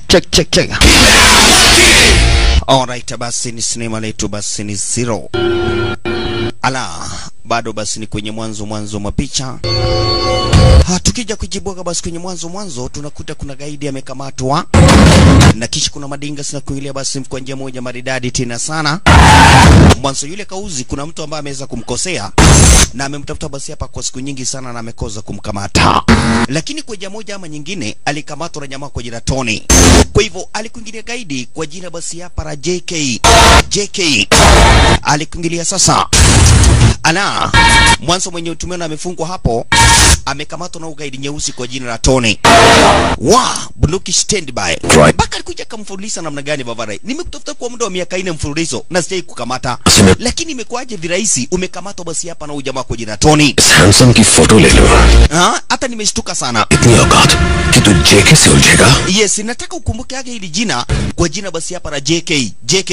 check check check alright basi ni sinema letu basi ni zero ala bado basi ni kwenye mwanzo mwanzo mwa picha Ha, tukija kujibwaga basi kwenye mwanzo mwanzo tunakuta kuna gaidi amekamatwa na kisha kuna madinga sina kuingilia basi kwa njia moja maridadi tena sana mwanzo yule kauzi kuna mtu ambaye ameweza kumkosea na amemtafuta basi hapa kwa siku nyingi sana na amekoza kumkamata lakini kwa njia moja ama nyingine alikamatwa na jamaa kwa jina Tony kwa hivyo alikuingilia gaidi kwa jina basi hapa la JK JK alikuingilia sasa ala mwanzo mwenye tumeona amefungwa hapo amekamatwa na ugaidi nyeusi kwa jina la Tony wa bunduki standby Right. mpaka alikuja akamfululiza namna gani Bavarai nimekutafuta kwa muda wa miaka ine mfululizo na sijai kukamata Sime- lakini imekuwaje virahisi umekamatwa basi hapa na ujamaa kwa jina Tony इस handsome की photo ले लो ha? hata nimeshtuka sana इतनी औकात कि तू जेके से उलझेगा yes nataka ukumbuke age hili jina kwa jina basi hapa la JK JK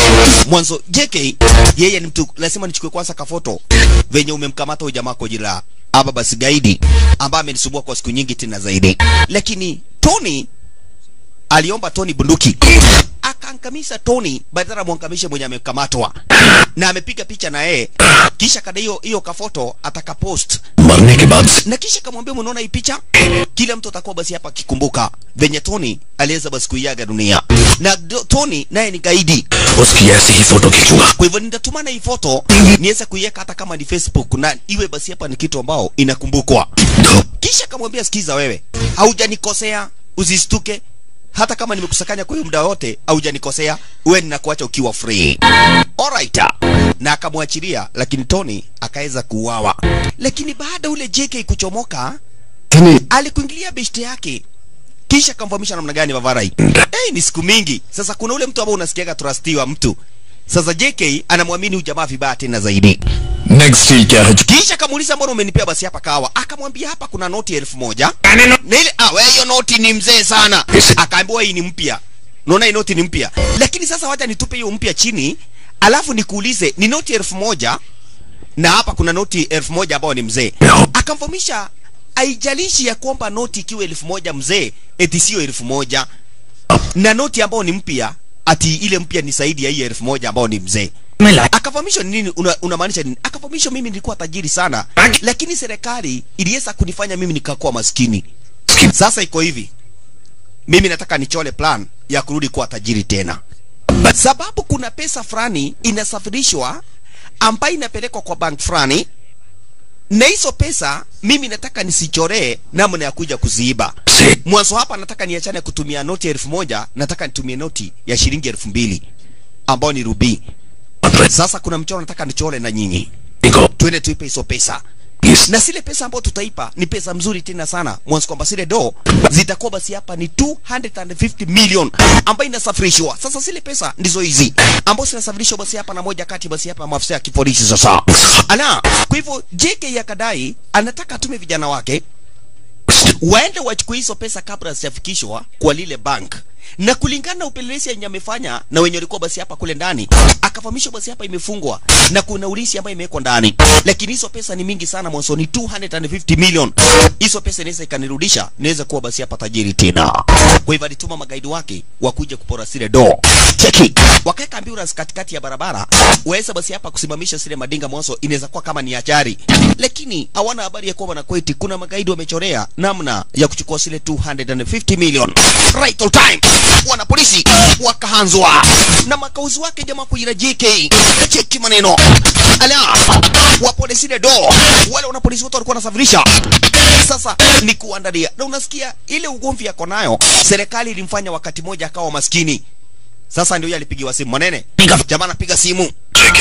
mwanzo JK yeye ni mtu lazima nichukue kwanza kafoto venye umemkamata huyo jamaa kwa jina la hapa basi gaidi ambaye amenisumbua kwa siku nyingi tena zaidi lakini Tony aliomba Tony bunduki akaangamisha Tony badala mwangamishe mwenye amekamatwa na amepiga picha na yeye kisha kada hiyo hiyo kafoto ataka post मरने के बाद से na kisha kamwambia mnaona hii picha kila mtu atakuwa basi hapa akikumbuka venye Tony aliweza basi kuiaga dunia na do, Tony naye ni gaidi उसकी ऐसी ही photo खींचूंगा kwa hivyo nitatumana hii foto niweze kuiweka hata kama ni Facebook na iwe basi hapa ni kitu ambao inakumbukwa धूप kisha kamwambia sikiza wewe haujanikosea usistuke hata kama nimekusakanya kwa hiyo muda wote haujanikosea wewe ninakuacha ukiwa free alright na akamwachilia lakini Tony akaweza kuuawa lakini baada ule JK kuchomoka alikuingilia beshte yake kisha akamfahamisha namna gani Vavarai. Hey, ni siku mingi sasa. Kuna ule mtu ambao unasikiaga trustiwa mtu sasa. JK anamwamini huyu jamaa vibaya tena zaidi, next ही क्या है kisha akamuuliza mbona umenipea basi hapa kawa? Akamwambia hapa kuna noti elfu moja na ile ah, wewe hiyo noti ni mzee sana. Akaambiwa hii ni mpya, naona hii noti ni mpya, lakini sasa wacha nitupe hiyo mpya chini, alafu nikuulize ni noti elfu moja na hapa kuna noti elfu moja ambao ni mzee. Akamfahamisha haijalishi ya kwamba noti ikiwa elfu moja mzee, eti sio elfu moja na noti ambao ni mpya, ati ile mpya ni zaidi ya hii elfu moja ambao ni mzee. Akafahamishwa ni nini, una- unamaanisha nini? Akafahamishwa mimi nilikuwa tajiri sana, lakini serikali iliweza kunifanya mimi nikakuwa maskini. Sasa iko hivi, mimi nataka nichole plan ya kurudi kuwa tajiri tena, sababu kuna pesa fulani inasafirishwa ambayo inapelekwa kwa bank fulani, na hizo pesa mimi nataka nisichoree namna ya kuja kuziiba. से Mwanzo hapa nataka niachane kutumia noti ya elfu moja, nataka nitumie noti ya shilingi elfu mbili ambao ni rubii. Sasa kuna mchoro nataka nichore na nyinyi, को twende tuipe hizo pesa इस na zile pesa ambayo tutaipa ni pesa mzuri tena sana mwanzo kwamba zile do zitakuwa basi hapa ni 250 million ambayo inasafirishwa sasa zile pesa ndizo hizi ambazo zinasafirishwa basi hapa na moja kati basi hapa maafisa ya kipolisi sasa ana kwa hivyo JK yakadai anataka atume vijana wake waende wachukue hizo pesa kabla zijafikishwa kwa lile bank na kulingana na upelelezi yenye amefanya na wenye walikuwa basi hapa kule ndani akafahamishwa basi hapa imefungwa na kuna ulisi ambayo imewekwa ndani lakini hizo pesa ni mingi sana mwanzo ni 250 million hizo pesa inaweza ikanirudisha niweze kuwa basi hapa tajiri tena kwa hivyo alituma magaidi wake wakuja kupora zile do cheki wakaweka ambulance katikati ya barabara waweza basi hapa kusimamisha zile madinga mwanzo inaweza kuwa kama ni ajali lakini hawana habari ya kwamba na kweti kuna magaidi wamechorea namna ya kuchukua zile 250 million right on time wana polisi wakahanzwa na makauzi wake jamaa kujira JK cheki maneno ala wapole zile do wale wana polisi wote walikuwa wanasafirisha sasa ni kuandalia na unasikia ile ugomvi yako nayo serikali ilimfanya wakati moja akawa maskini sasa ndio yeye alipigiwa simu mwanene jamaa anapiga simu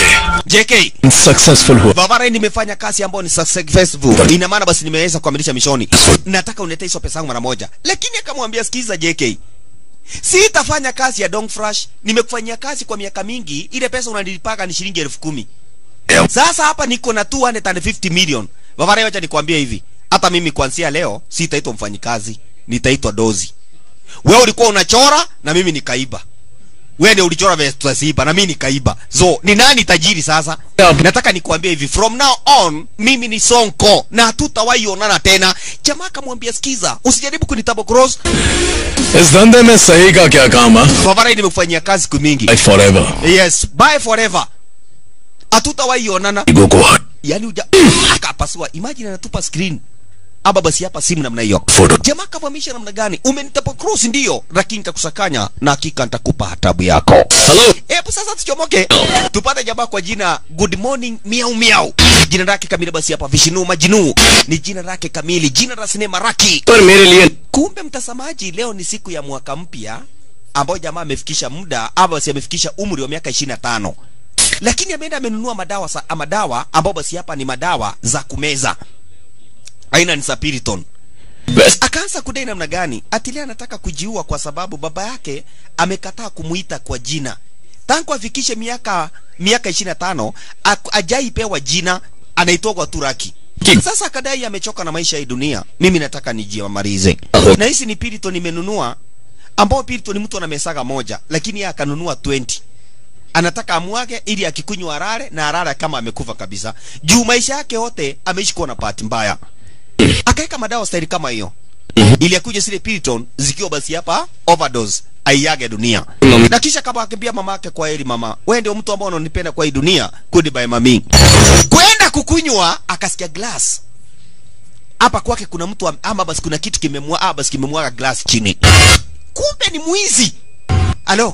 JK successful हुआ Barbara nimefanya kazi ambayo ni successful. Ina maana basi nimeweza kukamilisha mishoni. Nataka uniletee hizo pesa yangu mara moja. Lakini akamwambia sikiza JK. Sitafanya kazi ya Dong Fresh. Nimekufanyia kazi kwa miaka mingi. Ile pesa unanilipaga ni shilingi elfu kumi. Sasa hapa niko na 250 million. Barbara wacha nikwambie hivi. Hata mimi kuanzia leo sitaitwa mfanyikazi. Nitaitwa dozi. Wewe ulikuwa unachora na mimi nikaiba. wewe ndio ulichora vile tutasiiba na mimi nikaiba so ni nani tajiri sasa Yep. nataka nikuambie hivi from now on mimi ni sonko na hatutawahi onana tena jamaa akamwambia sikiza usijaribu kunitabo cross इस धंधे में सही का क्या काम है Favarai nimekufanyia kazi siku mingi life forever yes bye forever hatutawahi onana ego को हट yani uja akapasua imagine anatupa screen aba basi hapa simu namna hiyo Photo. jamaa kavamisha namna gani umenitapa cross ndio lakini nitakusakanya na hakika nitakupa hatabu yako hello hebu sasa tuchomoke tupate jamaa kwa jina good morning miau miau jina lake kamili basi hapa vishinu majinu ni jina lake kamili jina la sinema raki पर मेरे लिए kumbe mtazamaji leo ni siku ya mwaka mpya ambao jamaa amefikisha muda ama basi amefikisha umri wa miaka 25 lakini ameenda amenunua madawa sa, madawa ambao basi hapa ni madawa za kumeza aina ni sapiriton best akaanza kudai namna gani atilia anataka kujiua kwa sababu baba yake amekataa kumuita kwa jina tangu afikishe miaka miaka 25 aku- ajaipewa jina anaitwa kwa turaki Ki- sasa akadai amechoka na maisha ya hii dunia mimi nataka nijiamalize Aho. na hizi ni piriton nimenunua ambao piriton mtu anamesaga moja lakini yeye akanunua 20 anataka amwage ili akikunywa arare na arare kama amekufa kabisa juu maisha yake yote ameishi kuwa na bahati mbaya akaweka madawa staili kama hiyo ili akuja zile piriton zikiwa basi hapa overdose aiage dunia Mama. na kisha kama akimbia mama yake kwa heri mama wewe ndio mtu ambao unanipenda kwa hii dunia goodbye mami kwenda kukunywa akasikia glass hapa kwake kuna mtu am- ama basi kuna kitu kimemwa ah, basi kimemwaga glass chini kumbe ni mwizi alo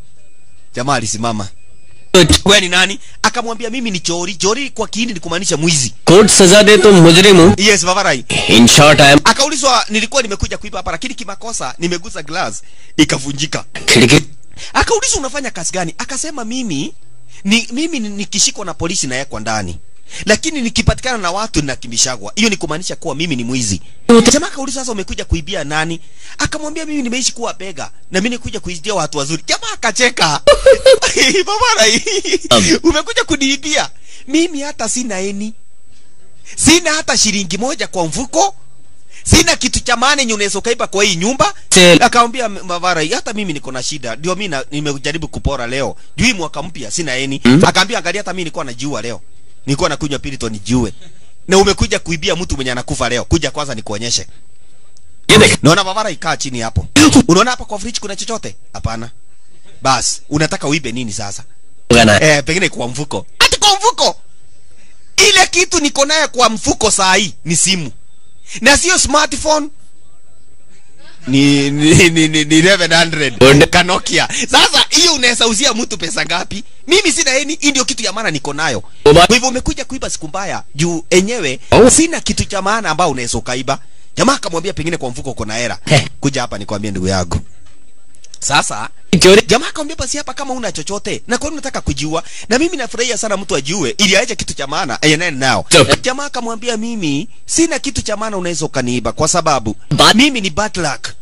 jamaa alisimama wewe ni nani akamwambia mimi ni chori chori kwa kiini ni kumaanisha mwizi court सजा दे तो मुजरिम हूँ yes vavarai in short I am akaulizwa nilikuwa nimekuja kuiba hapa lakini kimakosa nimegusa glass ikavunjika खिड़की akaulizwa unafanya kazi gani akasema mimi ni mimi ni- nikishikwa na polisi nawekwa ndani lakini nikipatikana na watu ninakimbishagwa hiyo ni kumaanisha kuwa mimi ni mwizi jamaa akaulizwa sasa umekuja kuibia nani akamwambia mimi nimeishi kuwa bega na mimi nikuja kuibia watu wazuri jamaa akacheka babara umekuja kuniibia mimi hata sina eni sina hata shilingi moja kwa mfuko sina kitu cha maana yenye unaweza ukaiba kwa hii nyumba Sel- akamwambia M- mavara hata mimi niko na shida ndio mimi na- nimejaribu kupora leo juu hii mwaka mpya sina eni Mm. akaambia angalia hata mimi nilikuwa najiua leo nilikuwa nakunywa pirito nijiue na umekuja kuibia mtu mwenye anakufa leo kuja kwanza nikuonyeshe ये देख naona mavara ikaa chini hapo unaona hapa kwa fridge kuna chochote hapana bas unataka uibe nini sasa गाना है eh, pengine kwa mfuko ati kwa mfuko ile kitu niko naye kwa mfuko saa hii ni simu na sio smartphone ni ni ni, ni, ni 1100 kanokia sasa hiyo unaweza uzia mtu pesa ngapi mimi sina eni hii ndio kitu ya maana niko nayo Oba- kwa hivyo umekuja kuiba siku mbaya juu enyewe Oh. sina kitu cha maana ambao unaweza ukaiba jamaa akamwambia pengine kwa mfuko uko na hera Heh. kuja hapa nikwambie ndugu yangu sasa चोरी jamaa akamwambia basi hapa kama una chochote na kwa nini unataka kujiua na mimi nafurahia sana mtu ajiue ili aje kitu cha maana aende nao Stop. jamaa akamwambia mimi sina kitu cha maana unaweza ukaniiba kwa sababu But- mimi ni bad luck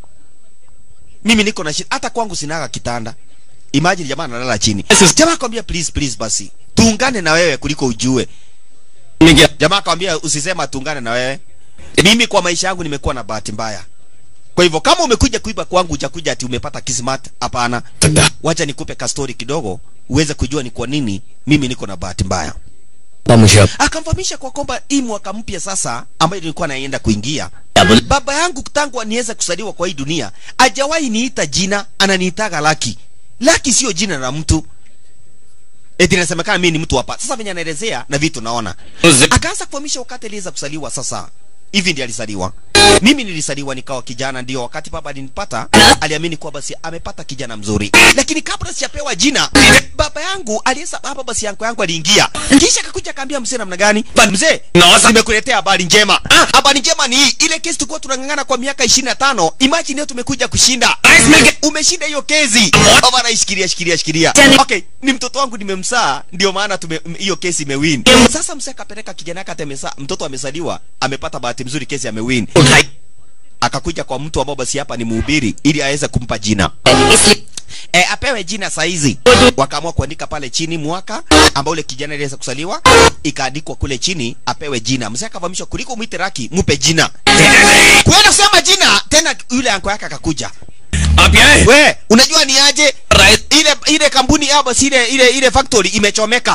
mimi niko na shida hata kwangu sinaga kitanda imagine jamaa analala chini Yes, yes. jamaa akamwambia please please basi tuungane na wewe kuliko ujue में क्या jamaa akamwambia usisema tuungane na wewe mimi kwa maisha yangu nimekuwa na bahati mbaya kwa hivyo kama umekuja kuiba kwangu hujakuja ati umepata kismat hapana सकता wacha nikupe kastori kidogo uweze kujua ni kwa nini mimi niko na bahati mbaya मुझे akamfahamisha kwa kwamba hii mwaka mpya sasa ambayo nilikuwa naenda kuingia क्या बोल baba yangu tangu niweze kusaliwa kwa hii dunia ajawahi niita jina ananiitaga laki laki sio jina la mtu eti inasemekana mimi ni mtu hapa sasa venye anaelezea na vitu naona akaanza kufahamisha wakati aliweza kusaliwa sasa hivi ndiye alisaliwa mimi nilisaliwa nikawa kijana ndio wakati baba alinipata aliamini kuwa basi amepata kijana mzuri lakini kabla sijapewa jina baba yangu aliesa hapa basi yangu yangu aliingia kisha akakuja akaambia mzee namna gani mzee nimekuletea habari njema habari njema ni hii ile kesi tulikuwa tunang'ang'ana kwa miaka 25 imagine leo tumekuja kushinda umeshinda hiyo kesi baba naishikilia shikilia shikilia okay ni mtoto wangu nimemsaa ndio maana tume m- hiyo kesi imewin sasa mzee akapeleka kijana yake atemesa mtoto amezaliwa amepata bahati mzuri kesi amewin akakuja kwa mtu ambao basi hapa ni mhubiri ili aweze kumpa jina e, apewe jina saizi wakaamua kuandika pale chini mwaka ambao ule kijana aliweza kusaliwa ikaandikwa kule chini apewe jina mzee akafahamishwa kuliko mwite raki mupe jina kwenda kusema jina tena yule anko yake akakuja आप यहाँ हैं? we unajua ni aje Right. ile ile kampuni yao basi ile ile ile factory imechomeka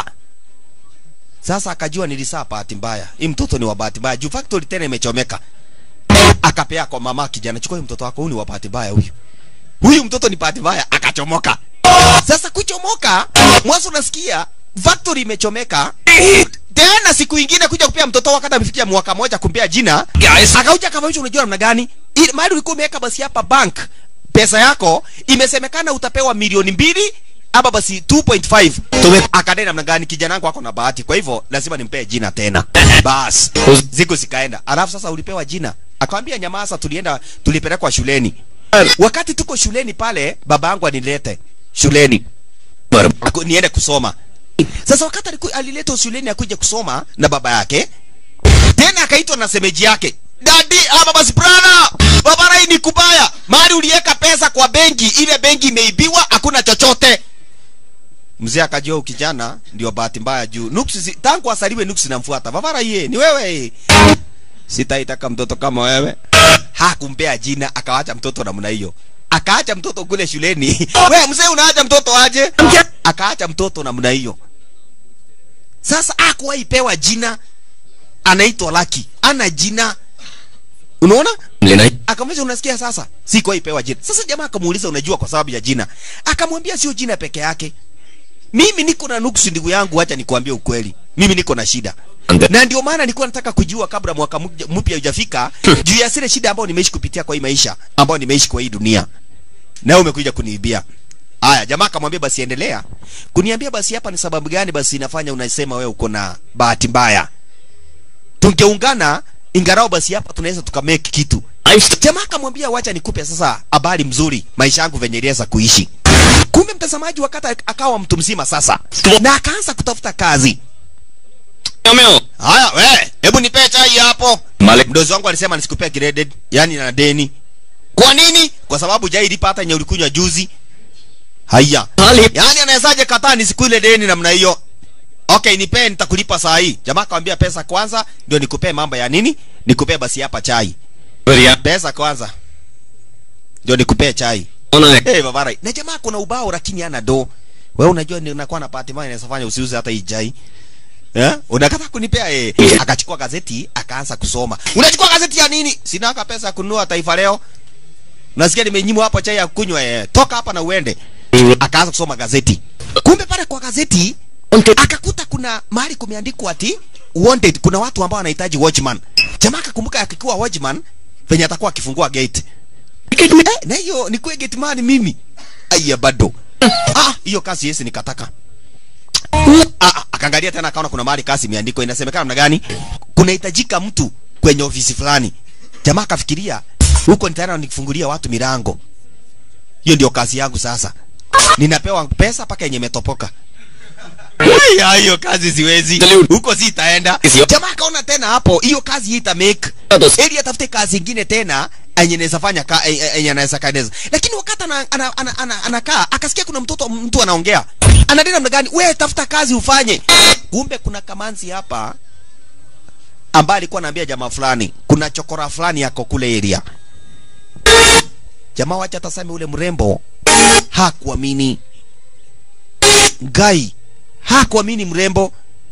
sasa akajua nilisaa bahati mbaya hii mtoto ni wa bahati mbaya juu factory tena imechomeka akapea kwa mama kijana chukua huyu mtoto wako huyu ni wa bahati mbaya huyu huyu mtoto ni bahati mbaya akachomoka sasa kuchomoka mwanzo unasikia factory imechomeka tena siku ingine kuja kupea mtoto wakati amefikia mwaka moja kumpea jina क्या इस akauja akavamisha unajua namna gani ile mahali ulikuwa umeweka basi hapa bank pesa yako imesemekana utapewa milioni mbili ama basi 2.5 Tume- akadai namna gani kijana wangu ako na bahati kwa hivyo lazima nimpee jina tena bas ziku zikaenda alafu sasa ulipewa jina akamwambia nyamaza tulienda tulipelekwa shuleni wakati tuko shuleni pale baba yangu anilete shuleni पर Aku, niende kusoma sasa wakati aliku, aliletwa shuleni akuja kusoma na baba yake tena akaitwa na semeji yake dadi ama basi brana baba rai ni kubaya mali uliweka pesa kwa benki ile benki imeibiwa hakuna chochote mzee akajua huyu kijana ndio bahati mbaya juu nuksi si- tangu asaliwe nuksi namfuata vavara ye ni wewe sitaitaka mtoto kama wewe hakumpea jina akawacha mtoto namna hiyo akaacha mtoto kule shuleni we mzee unaacha mtoto aje akaacha mtoto namna hiyo sasa akuwahi pewa jina anaitwa laki ana jina unaona लेना ही akamwambia unasikia sasa sikuwahi pewa jina sasa jamaa akamuuliza unajua kwa sababu ya jina akamwambia sio jina peke yake mimi niko na nuksi ndugu yangu acha nikwambie ukweli mimi niko na shida Ande- na ndio maana nilikuwa nataka kujua kabla mwaka mpya- mpya hujafika juu ya zile shida ambayo nimeishi kupitia kwa hii maisha ambayo nimeishi kwa hii dunia nawe umekuja kuniibia haya jamaa akamwambia basi endelea kuniambia basi hapa ni sababu gani basi inafanya unasema wewe uko na bahati mbaya tungeungana ingarao basi hapa tunaweza tukamake kitu I'm jamaa akamwambia wacha nikupe sasa habari mzuri maisha yangu venye iliweza kuishi kumbe mtazamaji wakati akawa mtu mzima sasa na akaanza kutafuta kazi में हो haya we hebu nipee chai hapo मालिक mdozi wangu alisema nisikupea graded yani na deni kwa nini kwa sababu jai ilipa hata yenye ulikunywa juzi haya खाली yani anawezaje kataa nisiku ile deni namna hiyo okay nipee nitakulipa saa hii jamaa akamwambia pesa kwanza ndio nikupee mambo ya nini nikupee basi hapa chai बढ़िया pesa kwanza ndio nikupee chai होना है hey, babara na jamaa kuna ubao lakini ana do wewe unajua ninakuwa na bahati mbaya inaweza fanya usiuze hata hii chai Eh? Unakata kunipea eh. Akachukua gazeti akaanza kusoma. Unachukua gazeti ya nini? Sina haka pesa ya kununua Taifa Leo. Nasikia nimenyimwa hapo chai ya kunywa eh. Toka hapa na uende. Akaanza kusoma gazeti. Kumbe pale kwa gazeti akakuta kuna mahali kumeandikwa ati wanted kuna watu ambao wanahitaji watchman. Jamaa akakumbuka akikuwa watchman venye atakuwa akifungua gate. Eh, na hiyo ni kwa gate man mimi. Aya bado. Ah, hiyo kazi yesi nikataka. Ah, ah, akaangalia tena akaona kuna mahali kazi imeandikwa inasemekana namna gani kunahitajika mtu kwenye ofisi fulani jamaa akafikiria huko nitaenda nifungulia watu milango hiyo ndio kazi yangu sasa ninapewa pesa mpaka yenye imetopoka Haya, hiyo kazi siwezi Salute. huko sitaenda Sio. jamaa akaona tena hapo hiyo kazi hii ita make Ados. ili atafute kazi ingine tena enye anaweza fanya ka, e- e- enye anaweza kaneza lakini wakati ana, ana, ana, ana, anakaa akasikia kuna mtoto mtu anaongea anadai namna gani wewe tafuta kazi ufanye kumbe kuna kamanzi hapa ambaye alikuwa anaambia jamaa fulani kuna chokora fulani yako kule area jamaa wacha tasame ule mrembo hakuamini gai hakuamini mrembo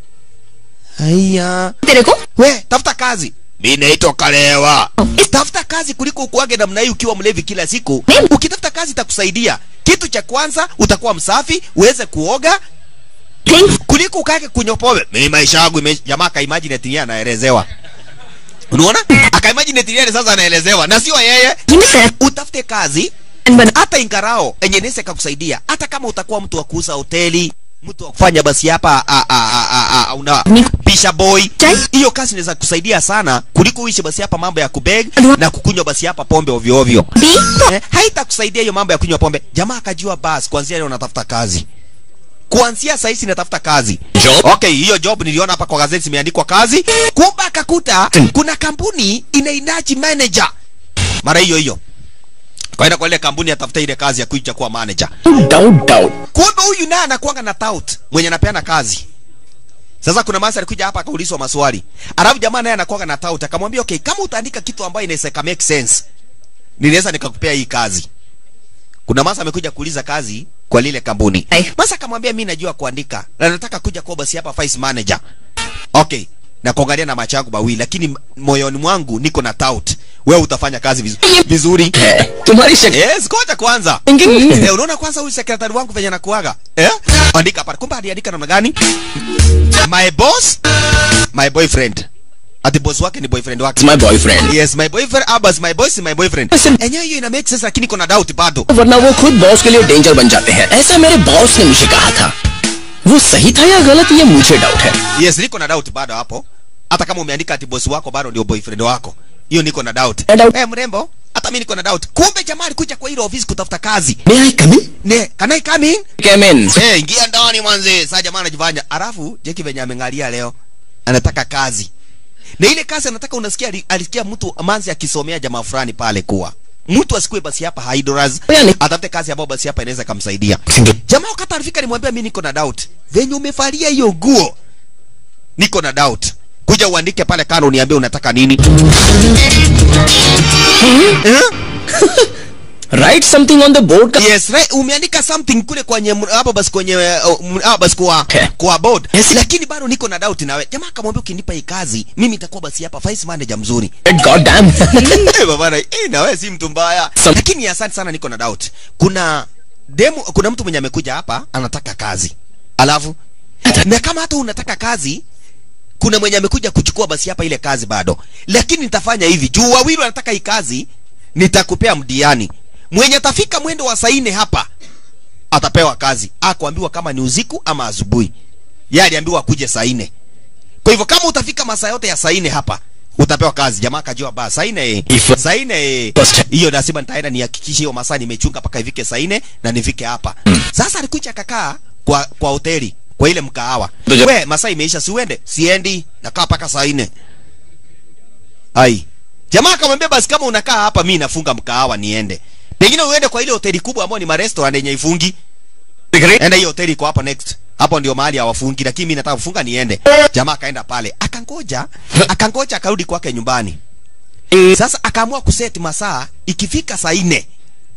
haya तेरे को we tafuta kazi mi naitwa kalewa tafuta kazi kuliko ukuage namna hii ukiwa mlevi kila siku ukitafuta kazi itakusaidia kitu cha kwanza utakuwa msafi uweze kuoga things kuliko ukake kunywa pombe mimi maisha yangu ime... jamaa akaimagine eti yeye anaelezewa unaona akaimagine eti yeye sasa anaelezewa na sio yeye ही में सैन utafute kazi बना hata ingarao enye nese kakusaidia hata kama utakuwa mtu wa kuuza hoteli mtu wa kufanya basi hapa a- a- a- a- a- una Ni- pisha boy Chai. hiyo kazi inaweza kusaidia sana kuliko uishi basi hapa mambo ya kubeg Adwa- na kukunywa basi hapa pombe ovyo ovyo दी eh, haitakusaidia hiyo mambo ya kunywa pombe jamaa akajua basi kuanzia leo natafuta kazi kuanzia saa hizi natafuta kazi Job? okay hiyo job niliona hapa kwa gazeti imeandikwa kazi kumbe akakuta kuna kampuni inahitaji manager mara hiyo hiyo kaenda kwa ile kampuni atafuta ile kazi ya kuja kuwa manager doubt doubt kumbe huyu naye anakuanga na tout mwenye anapeana kazi sasa kuna masa alikuja hapa akaulizwa maswali alafu jamaa naye anakuanga na tout akamwambia okay kama utaandika kitu ambayo inaweza ika make sense ninaweza nikakupea hii kazi kuna masa amekuja kuuliza kazi kwa lile kampuni Ai. masa akamwambia mi najua kuandika na nataka kuja kuwa basi hapa vice manager okay na kuangalia na macho yangu mawili lakini m- moyoni mwangu niko na doubt wewe utafanya kazi vizu, vizuri है तुम्हारी शक्ल yes ngoja kwanza Thinking- eh, unaona kwanza huyu sekretari wangu venye nakuaga eh? andika pale kumbe aliandika namna gani my boss my boyfriend ati boss wake ni boyfriend wake my boyfriend yes my boyfriend abas my boss is my boyfriend Listen. enyewe hiyo ina make sense lakini kuna doubt bado वरना वो खुद बॉस के लिए डेंजर बन जाते हैं ऐसा मेरे बॉस ने मुझे कहा था वो सही था या गलत ये मुझे डाउट है yes niko na doubt bado hapo hata kama umeandika ati boss wako bado ndio boyfriend wako hiyo niko na doubt Na doubt. eh mrembo hata mimi niko na doubt kumbe jamaa alikuja kwa ile ofisi kutafuta kazi May I come in? ne can I come in Come in. eh ingia ndani mwanze sasa jamaa anajifanya alafu jeki venye amengalia leo anataka kazi na ile kazi anataka unasikia ali- alisikia mtu manzi akisomea jamaa fulani pale kuwa mtu asikue basi hapa idlers Yani- atafute kazi ambayo basi hapa inaweza kumsaidia jamaa wakati alifika nimwambia mimi niko na doubt venye umevalia hiyo nguo niko na doubt kuja uandike pale kano uniambie unataka nini eh? Write something on the board. का- yes right umeandika something kule kwenye m- hapo basi kwenye uh, m- hapo basi kwa Okay. kwa board Yes. lakini bado niko na doubt nawe jamaa akamwambia ukinipa hii kazi mimi nitakuwa basi hapa vice manager mzuri God damn. eh baba na eh na wewe si mtu mbaya Some- lakini asante sana niko na doubt kuna demo kuna mtu mwenye amekuja hapa anataka kazi alafu na kama hata unataka kazi kuna mwenye amekuja kuchukua basi hapa ile kazi bado lakini nitafanya hivi juu wawili wanataka hii kazi nitakupea mdiani mwenye atafika mwendo wa saa nne hapa atapewa kazi akuambiwa kama ni usiku ama asubuhi yeye aliambiwa akuje saa nne kwa hivyo kama utafika masaa yote ya saa nne hapa utapewa kazi jamaa akajua ba saa nne eh, If- saa nne eh, First- hiyo lazima nitaenda nihakikishe hiyo masaa nimechunga mpaka ifike saa nne na nifike hapa sasa alikuja akakaa kwa kwa hoteli kwa ile mkahawa Ndio. we masaa imeisha si uende siendi nakaa mpaka saa nne ai jamaa akamwambia basi kama unakaa hapa mi nafunga mkahawa niende pengine uende kwa ile hoteli kubwa ambayo ni marestaurant yenye ifungi enda hiyo hoteli iko hapo next hapo ndio mahali hawafungi lakini mimi nataka kufunga niende jamaa akaenda pale akangoja akangoja akarudi kwake nyumbani sasa akaamua kuseti masaa ikifika saa nne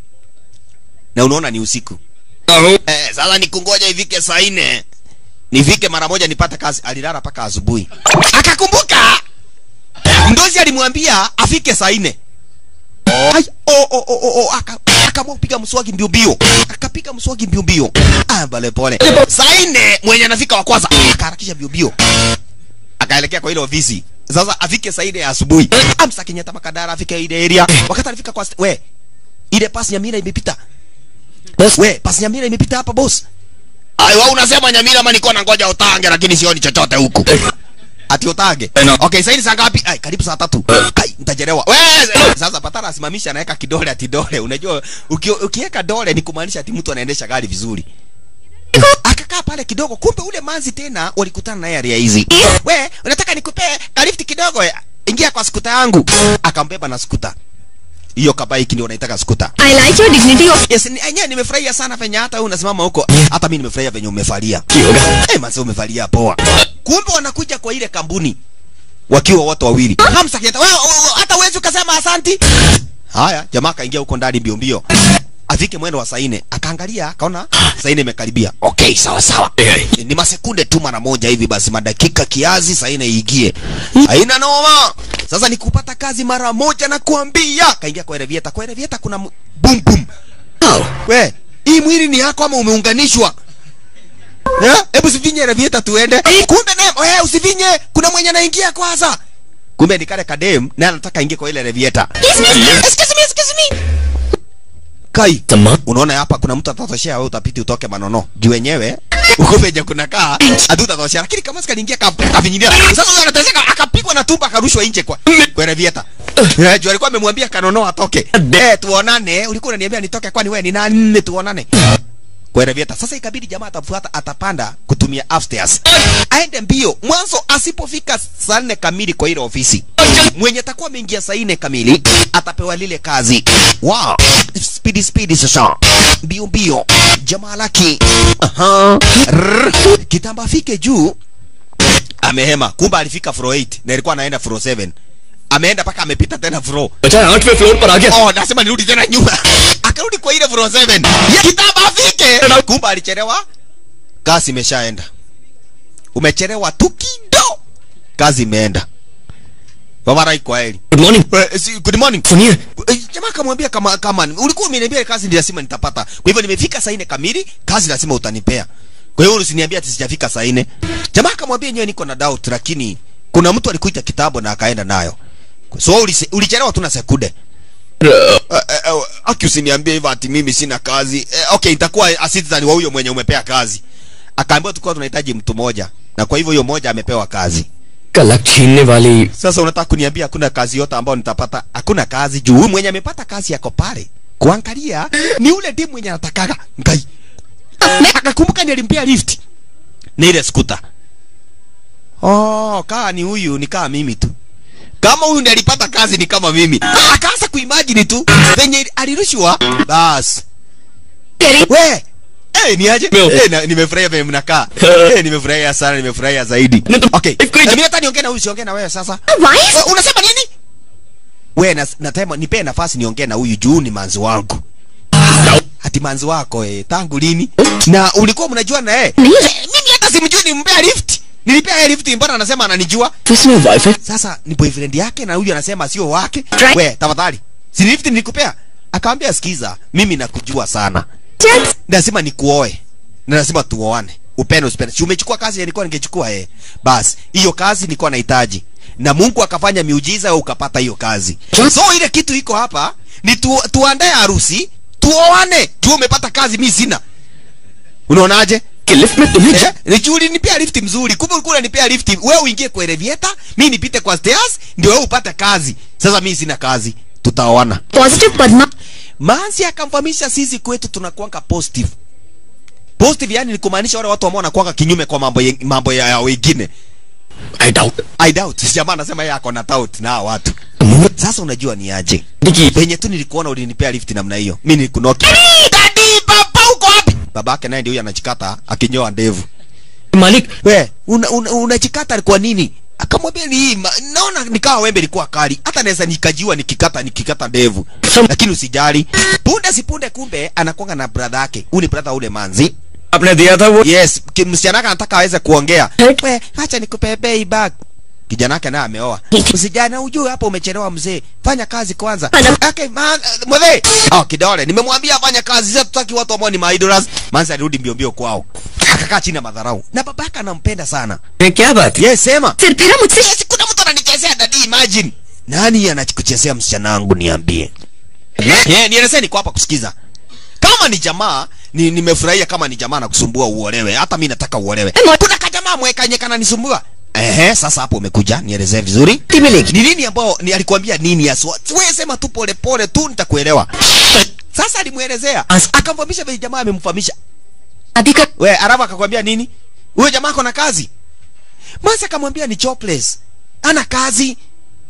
na unaona ni usiku eh, sasa nikungoja ifike saa nne nifike mara moja nipate kazi alilala mpaka asubuhi akakumbuka mdozi alimwambia afike saa nne Ai, oh, oh, oh, oh, oh, aka- akaamua kupiga mswaki mbio mbio akapiga mswaki mbio mbio ah, pole pole saa nne mwenye anafika wa kwanza akaharakisha mbio mbio akaelekea kwa ile ofisi sasa afike saa nne ya asubuhi amsa kenyatta makadara afike ile area wakati alifika kwa st- we ile pasi nyamira imepita Boss. we pasi nyamira imepita hapa boss ai wewe unasema nyamira ama niko na ngoja utange lakini sioni chochote huku ati utage Eh, no. okay sasa saa ngapi ai karibu saa tatu ai nitachelewa we sasa patara asimamisha anaweka kidole ati dole unajua uki, ukiweka dole ni kumaanisha ati mtu anaendesha gari vizuri akakaa pale kidogo kumbe ule manzi tena walikutana naye area hizi we unataka nikupee kalifti kidogo we? ingia kwa skuta yangu akambeba na skuta hiyo kabaiki ndio unaitaka skuta I like your dignity of yes ni- enyewe nimefurahia sana venye hata wewe unasimama huko hata mimi nimefurahia venye umevalia eh mase umevalia poa kumbe wanakuja kwa ile kampuni wakiwa wote wawili hamsa kieta wewe wewe, hata uwezi ukasema asanti haya jamaa akaingia huko ndani mbio mbio afike mwendo wa saa nne akaangalia akaona saa nne imekaribia okay sawa sawa ni masekunde tu mara moja hivi basi madakika kiazi saa nne iingie haina noma sasa ni kupata kazi mara moja na kuambia kaingia kwa elevieta kwa elevieta kuna mu- boom boom we hii mwili ni yako ama umeunganishwa Eh, hebu sivinye elevieta tuende kumbe naye we usivinye kuna mwenye anaingia kwanza kumbe ni kale kadem naye anataka aingie kwa ile elevieta excuse me excuse me kai Tama. unaona hapa kuna mtu atatoshea wewe utapiti utoke manono juu wenyewe uko venye kuna kaa hatutatosha lakini kama sikaliingia kavinyilia sasa huyo anateseka akapigwa na tumba akarushwa nje kwa kwa revieta eh juu alikuwa amemwambia kanono atoke eh tuonane ulikuwa unaniambia nitoke kwani wewe ni nani tuonane kwa revieta sasa ikabidi jamaa atafuata atapanda kutumia upstairs aende mbio mwanzo asipofika saa nne kamili kwa ile ofisi mwenye atakuwa ameingia saa nne kamili atapewa lile kazi wow speedy speedy sasa mbio mbio jamaa laki aha Rrr. kitamba afike juu amehema kumbe alifika floor 8 na ilikuwa anaenda floor 7 ameenda mpaka amepita tena floor बचा आठवें फ्लोर पर आ गया oh nasema nirudi tena nyuma akarudi kwa ile floor 7 kitambo afike kumbe alichelewa kazi imeshaenda umechelewa tu kido kazi imeenda babarai kwa heri good morning Eh, si- good morning सुनिए Eh, jamaa akamwambia kama kama ulikuwa umeniambia kazi ndio lazima nitapata kwa hivyo nimefika saa nne kamili kazi lazima utanipea kwa hiyo usiniambia ati sijafika saa nne jamaa akamwambia nyewe niko na doubt lakini kuna mtu alikuita kitabu na akaenda nayo so ulise- ulichelewa tu na sekunde Eh, eh, eh, aki usiniambie hivyo ati mimi sina kazi eh, okay itakuwa a citizen wa huyo mwenye umepea kazi akaambiwa tulikuwa tunahitaji mtu moja na kwa hivyo huyo mmoja amepewa kazi का luck छीनने वाली sasa unataka kuniambia hakuna kazi yote ambayo nitapata hakuna kazi juu huyu mwenye amepata kazi yako pale kuangalia ni ule timu mwenye anatakaga ngai akakumbuka ni alimpea lift ni ile skuta oh kaa ni huyu ni kaa mimi tu kama huyu ndiye alipata kazi ni kama mimi akaanza kuimagine tu venye alirushwa bas we Eh, ni aje? Meu. Eh, na- nimefurahia venye mnakaa. Eh, nimefurahia sana, nimefurahia zaidi. Ne tu- Okay. If kuja- Na mimi hata niongee na huyu, siongee na wewe sasa. Wife? We, unasema nini? We, na, natema nipee nafasi niongee na huyu juu ni manzi wangu. Ati manzi wako eh, tangu lini? Na ulikuwa mnajua na yeye? Ni- Eh, Mimi hata simjui nimpea lift. Nilipea yeye lift mbona anasema ananijua? इसमें wife है Sasa ni boyfriend yake na huyu anasema sio wake. Right. We, tafadhali. Si lift nilikupea? Akamwambia sikiza, mimi nakujua sana. Jax, Lazima nikuoe. Na lazima tuoane. Upende usipende. Si umechukua kazi nilikuwa ningechukua eh. Basi, hiyo kazi nilikuwa nahitaji. Na Mungu akafanya miujiza wewe ukapata hiyo kazi. So ile kitu iko hapa ni tu, tuandae harusi, tuoane. Tu umepata kazi mimi sina. Unaonaje? कि lift में तुम्हें Eh, ni juu ulinipea lift mzuri. Kumbe ulikuwa unanipea lift. Wewe uingie kwa elevator, mimi nipite kwa stairs, ndio wewe upate kazi. Sasa mimi sina kazi. Tutaoana. positive Padma. Manzi akamfahamisha sisi kwetu tunakuanga positive. Positive yani ni kumaanisha wale watu ambao wanakuanga kinyume kwa mambo ye, mambo ya, ya wengine. I doubt I doubt. Jamaa anasema yeye ako na doubt na hawa watu. Sasa unajua ni aje? देखिए Penye tu nilikuona ulinipea lift namna hiyo. Mimi nilikunoki. Dadi baba uko wapi? Babake naye ndio huyo anachikata akinyoa ndevu. मालिक We, una, una, unachikata kwa nini? Akamwambia ni hii, ma- naona nikawa wembe ilikuwa kali. Hata naweza nikajiwa nikikata nikikata ndevu. Some- Lakini usijali. Punde si punde kumbe anakuanga na brother yake. Huyu ni brother ule manzi. आपने दिया था वो Yes, ki- msichana wake anataka aweze kuongea. Right. We, acha nikupepee bag. Kijana wake naye ameoa. Usijana ujue hapo umechelewa mzee. Fanya kazi kwanza. Ana- Okay, man, mzee. Oh, kidole. Nimemwambia fanya kazi. Sasa tutaki watu ambao ni maidoras. Manzi alirudi mbio mbio kwao. Akakaa chini ya madharau. Na babaka anampenda sana. क्या बात Yes, sema. फिर फिर मुझसे Yes, kuna mtu ananichezea dadi, imagine. Nani anakuchezea msichana wangu niambie? Yeah, nielezee niko hapa kusikiza. Kama ni jamaa, ni nimefurahia kama ni jamaa nakusumbua uolewe. Hata mimi nataka uolewe. Ema- Kuna kajamaa mwekanye kana nisumbua. Ehe, sasa hapo umekuja, nielezee vizuri. Timiliki. Ni nini ambao ni alikwambia nini haswa? Wewe sema tu pole pole tu nitakuelewa. Sasa alimuelezea. As- Akamfahamisha vile jamaa amemfahamisha. शादी कर We, Arabu akakwambia nini? Huyo jamaa ako na kazi. Masi akamwambia ni jobless. Ana kazi.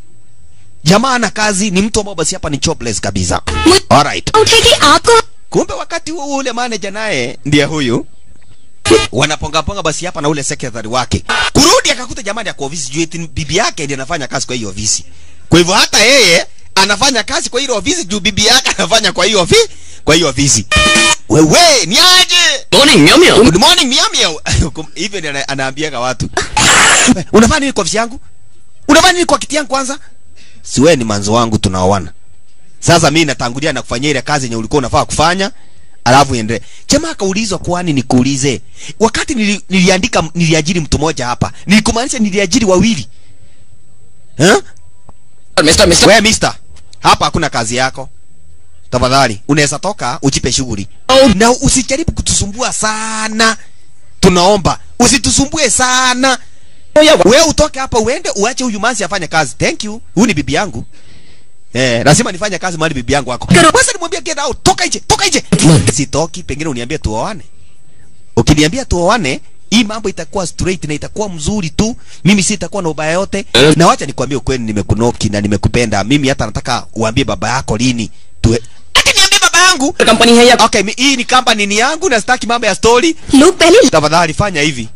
Jamaa ana kazi, ni mtu ambao basi hapa ni jobless kabisa. Alright. उठेगी आपको Kumbe wakati huo ule manager naye ndiye huyu. Wanaponga ponga basi hapa na ule secretary wake. Kurudi akakuta jamani ako ofisi juu eti bibi yake ndiye anafanya kazi kwa hiyo ofisi. Kwa hivyo hata yeye anafanya kazi kwa hiyo ofisi juu bibi yake anafanya kwa hiyo ofisi, kwa hiyo ofisi. Wewe ni aje? Morning meow meow Good morning miamia. Hivyo ndio ana- anaambiaga watu. Unafanya nini kwa ofisi yangu? Unafanya nini kwa kiti yangu kwanza? Si wewe ni manzo wangu tunaoana. Sasa mimi natangulia na kufanyia ile kazi yenye ulikuwa unafaa kufanya. Alafu endelee. Jamaa akaulizwa kwani nikuulize. Wakati nili, niliandika niliajiri mtu mmoja hapa. Nilikumaanisha niliajiri wawili. Eh? Mister mister Wewe mister, hapa hakuna kazi yako. Tafadhali, unaweza toka ujipe shughuli. Na usijaribu kutusumbua sana. Tunaomba, usitusumbue sana. Wewe utoke hapa uende uache huyu manzi afanye kazi. Thank you. Huyu ni bibi yangu. Eh, lazima nifanye kazi mahali bibi yangu wako. Kwanza nimwambia get out, toka nje, toka nje. Sitoki, pengine uniambie tuoane. Ukiniambia tuoane, hii mambo itakuwa straight na itakuwa mzuri tu. Mimi si itakuwa na ubaya yote. Eh. Na wacha nikwambie ukweli, nimekunoki na nimekupenda. Mimi hata nataka uambie baba yako lini. Tuwe. Ati niambie baba yangu. Company है या Okay, mi, hii ni company ni yangu na sitaki mambo ya story. लोग पहले Tafadhali fanya hivi.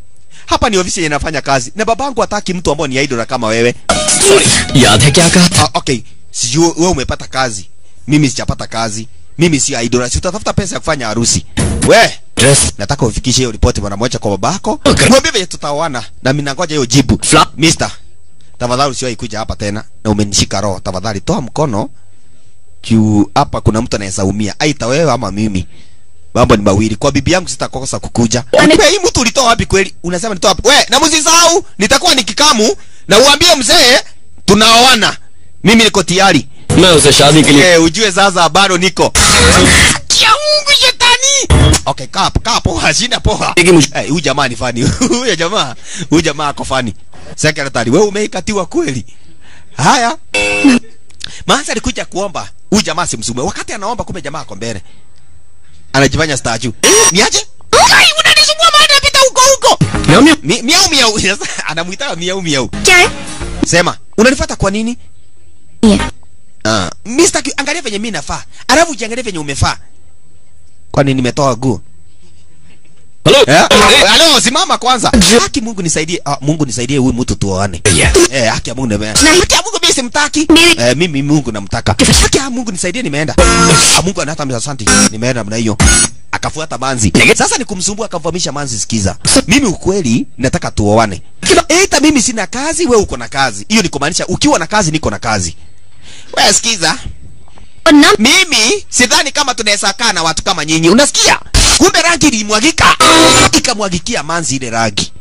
hapa ni ofisi yenye nafanya kazi na babangu hataki mtu ambao ni idol kama wewe याद है क्या कहा था ah, okay sijui wewe umepata kazi mimi sijapata kazi mimi si idol si utatafuta pesa ya kufanya harusi we dress nataka ufikishe hiyo ripoti mara moja kwa babako Okay. mwambie venye tutaoana na mimi nangoja hiyo jibu Fla- mister tafadhali usiwahi kuja hapa tena na umenishika roho tafadhali toa mkono juu hapa kuna mtu anaweza umia aita wewe ama mimi mambo ni mawili kwa bibi yangu sitakosa kukuja Ane- Wewe, hii mtu ulitoa wapi kweli unasema nitoa wapi we na msisahau nitakuwa nikikamu na uambie mzee tunaoana mimi niko tayari मैं उसे शादी के लिए Eh, ujue sasa bado niko kia Mungu shetani. Okay, kaa kaa poa, shina poa. Pigi msh- Eh, huyu jamaa ni fani. Huyu jamaa, huyu jamaa ako fani. Secretary, wewe umeikatiwa kweli? Haya. Manza alikuja kuomba. Huyu jamaa simsumbue. Wakati anaomba kumbe jamaa ako mbele. Anajifanya statue. Niaje? Kai, unanisumbua maana napita huko huko. म्याऊ म्याऊ Mi- Miau miau. Sasa anamuita miau miau. क्या है Sema, unanifuata kwa nini? ये Ah, Mr. Ki- angalia venye mimi nafaa. Alafu ujiangalie venye umefaa. Kwani nimetoa nguo? Hello Eh? Halo, simama kwanza. Haki Mungu nisaidie. Ah, Mungu nisaidie huyu mtu tuoane. Eh, haki ya Mungu nimeenda. Haki ya Mungu mimi simtaki. Mimi- Eh, mimi Mungu namtaka. Haki ya Mungu nisaidie nimeenda. Ah, Mungu anata mimi asante. Nimeenda namna hiyo. Akafuata manzi. Sasa ni kumsumbua akamfahamisha manzi sikiza. Mimi ukweli nataka tuoane. Eita mimi sina kazi, wewe uko na kazi. Hiyo ni kumaanisha ukiwa na kazi niko na kazi. Wewe sikiza. और ना Mimi sidhani kama tunaweza kaa na watu kama nyinyi. Unasikia? Kumbe rangi ilimwagika. Ikamwagikia manzi ile rangi.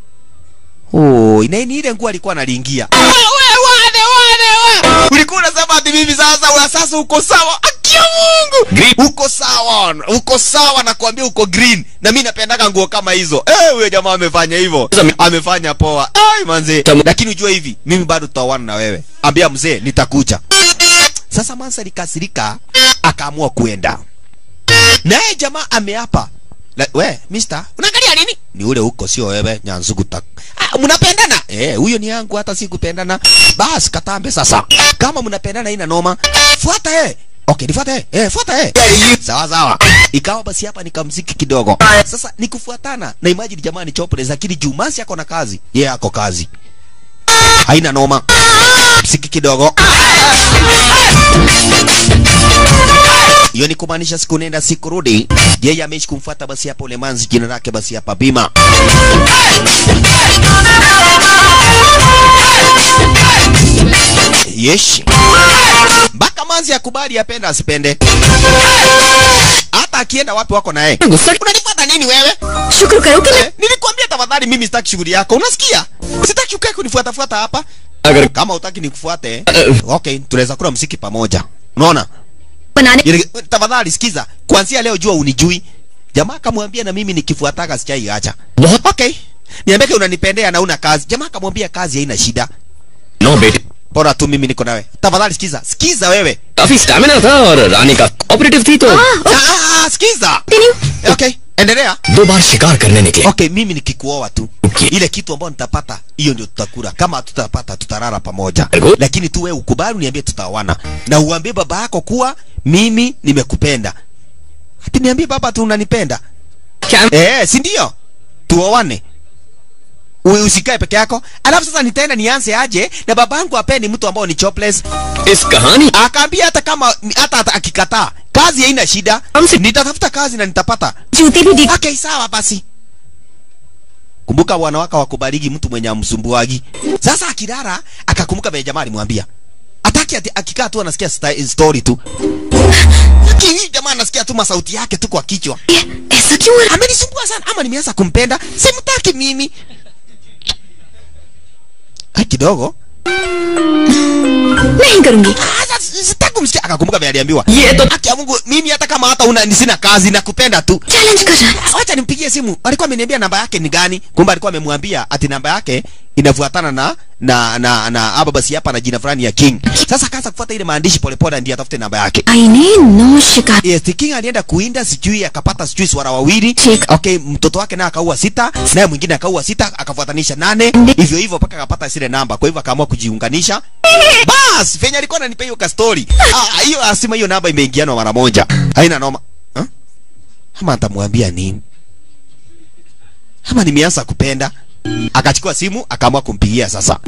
Oh, ina ni ile nguo alikuwa analingia. Wewe wane wane wa. Ulikuwa unasema ati mimi sasa wa sasa uko sawa. Akia Mungu. Green. Uko sawa. Uko sawa na kuambia uko green. Na mimi napendaga nguo kama hizo. Eh, huyo jamaa amefanya hivyo. Amefanya poa. Ai manze. Tamu. Lakini ujue hivi, mimi bado tutaoana na wewe. Ambia mzee nitakuja. Sasa Mansa alikasirika akaamua kuenda. Naye jamaa ameapa. La, we, mister, unaangalia nini? Ni ule huko sio wewe, nyanzugu tak. Ah, mnapendana? Eh, huyo ni yangu hata si kupendana. Bas katambe sasa. Kama mnapendana ina noma. Fuata eh. Okay, nifuata eh. Eh, fuata eh. Sawa sawa. Ikawa basi hapa nikamziki kidogo. Sasa nikufuatana na imagine jamaa ni chopless lakini Jumasi ako na kazi. Yeye ako kazi. Haina noma. Msiki kidogo. hiyo ni kumaanisha siku nenda siku rudi yeye ameishi kumfuata basi hapa ule manzi jina lake basi hapa bima yeshi mpaka manzi akubali apenda asipende hata akienda wapi wako naye गुस्सा unanifuata nini wewe शुक्र करो कि मैं eh? nilikwambia tafadhali mimi sitaki shughuli yako unasikia sitaki ukae kunifuatafuata hapa अगर kama utaki nikufuate okay tunaweza kula msiki pamoja unaona बनाने Yele- tafadhali sikiza kuanzia leo jua unijui jamaa akamwambia na mimi nikifuataka sijaiacha बहुत okay niambie kama unanipendea na una kazi jamaa akamwambia kazi haina shida no बेटे bora tu mimi niko nawe tafadhali sikiza sikiza wewe काफी stamina था और रानी का ऑपरेटिव थी तो ah, sikiza okay endelea दो बार शिकार करने निकले okay mimi nikikuoa tu Okay. ile kitu ambayo nitapata hiyo ndio tutakula kama tutapata tutarara pamoja Good. lakini tu wewe ukubali uniambie tutaoana na uambie baba yako kuwa mimi nimekupenda hati niambie baba tu unanipenda क्या Eh, si ndio? Tuoane. Uwe usikae peke yako. Alafu sasa nitaenda nianze aje na babangu apendi mtu ambao ni jobless. इस कहानी Akaambia hata kama hata, hata akikataa, kazi haina shida. Amsi- Nitatafuta kazi na nitapata. जूते भी दिख Okay, sawa basi. Kumbuka wanawake wakubaliki mtu mwenye amsumbuagi. Sasa akilala akakumbuka vile jamaa alimwambia. Ataki ati akikaa tu anasikia sta- story tu. Lakini jamaa anasikia tu masauti yake tu kwa kichwa. ऐसा क्यों हो रहा amenisumbua sana ama nimeanza kumpenda simtaki mimi Ai, kidogo नहीं करूंगी Ah, sasa sitaki kumsikia akakumbuka vile aliambiwa ये तो haki ya Mungu mimi hata kama hata una sina kazi nakupenda tu challenge कर रहा है wacha nimpigie simu alikuwa ameniambia namba yake ni gani kumbe alikuwa amemwambia ati namba yake inafuatana na na na na hapa basi hapa na jina fulani ya King sasa akaanza kufuata ile maandishi polepole ndiye atafute namba yake आईने नौ शिकार Yes, the king alienda kuinda sijui akapata sijui swara wawili. Chik. Okay, mtoto wake naye akaua sita, naye mwingine akaua sita, akafuatanisha nane. Ndi- Hivyo hivyo mpaka akapata zile namba. Kwa hivyo akaamua kujiunganisha. Bas, venye alikuwa ananipa hiyo ka story. Ah, hiyo asima hiyo namba imeingiana mara moja. Haina noma. Huh? Ama nitamwambia nini? Ama nimeanza kupenda. akachukua simu akaamua kumpigia sasa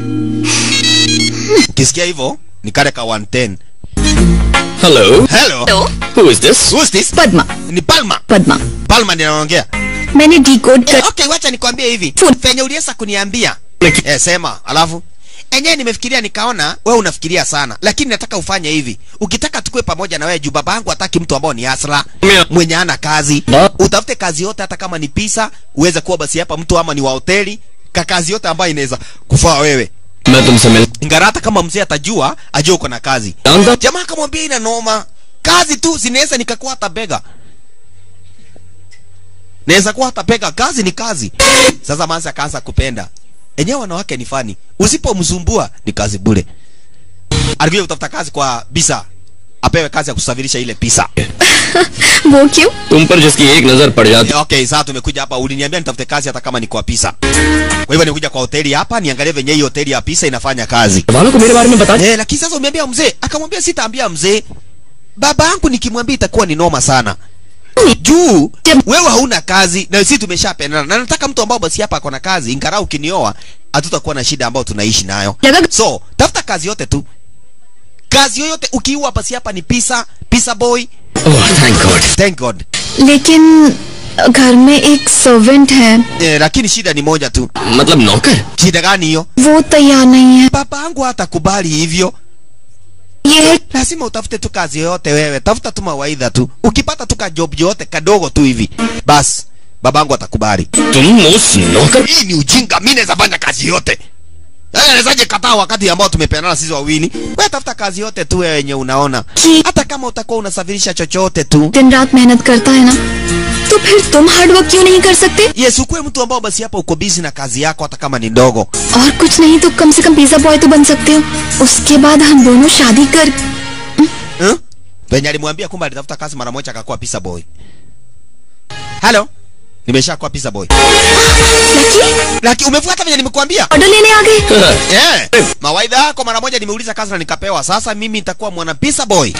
ukisikia hivyo ni kale ka 110 hello hello hello who is this who's this Padma ni palma Padma palma ndiye anaongea मैंने decode Eh, कर okay wacha nikwambie hivi Food. fenye uliweza kuniambia eh, sema alafu enyewe nimefikiria nikaona we unafikiria sana lakini nataka ufanye hivi ukitaka tukue pamoja na wewe juu baba yangu hataki mtu ambao ni asla Mia. mwenye ana kazi Ba- utafute kazi yote hata kama ni pisa uweze kuwa basi hapa mtu ama ni wa hoteli ka kazi yote ambayo inaweza kufaa wewe मैं तुमसे मिल ingara hata kama mzee atajua ajue uko na kazi जानता jamaa akamwambia ina noma kazi tu zinaweza nikakuwa hata bega naweza kuwa hata bega kazi ni kazi sasa manzi akaanza kupenda enyewe wanawake ni fani usipomzumbua ni kazi bure alikuja kutafuta kazi kwa bisa apewe kazi ya kusafirisha ile pisa वो क्यों तुम पर जिसकी एक नजर पड़ जाती Eh, okay sasa tumekuja hapa uliniambia nitafute kazi hata kama ni kwa pisa kwa hivyo nikuja kwa hoteli hapa niangalie venye hii hoteli ya pisa inafanya kazi वालों को मेरे बारे में बता Eh, lakini sasa umeambia mzee, akamwambia sitaambia mzee. Baba yangu nikimwambia itakuwa ni noma sana. Juu wewe hauna kazi na sisi tumeshapendana. Na nataka mtu ambao basi hapa ako na kazi, ingarau ukinioa hatutakuwa na shida ambayo tunaishi nayo. लगा So, tafuta kazi yote tu. Kazi yoyote ukiua basi hapa ni pisa, pisa boy. Oh thank God Thank God. लेकिन घर में एक सर्वेंट है Eh, lakini shida ni moja tu. मतलब नौकर Shida gani hiyo? वो तैयार नहीं है Baba yangu hatakubali hivyo. ये lazima utafute tu kazi yoyote wewe tafuta tu mawaidha tu ukipata tu ka job yote kadogo tu hivi basi babangu atakubali तुम उस नौकर hii ni ujinga mimi naweza fanya kazi yote Yaani nawezaje kataa wakati ambao tumepeanana sisi wawili wewe tafuta kazi yote tu wewe yenye unaona कि hata kama utakuwa unasafirisha chochote tu दिन रात मेहनत करता है ना तो फिर तुम हार्ड वर्क क्यों नहीं कर सकते yes ukuwe mtu ambao basi hapa uko busy na kazi yako hata kama ni ndogo और कुछ नहीं तो कम से कम पिज्जा बॉय तो बन सकते हो उसके बाद हम दोनों शादी कर hmm? venye alimwambia kumbe alitafuta kazi mara moja akakuwa pizza boy hello nimeshakuwa pizza boy lucky lakini umefuata venye nimekuambia order लेने आ गए Yeah. Mawaidha yako mara moja nimeuliza kazi na nikapewa. Sasa mimi nitakuwa mwana pizza boy.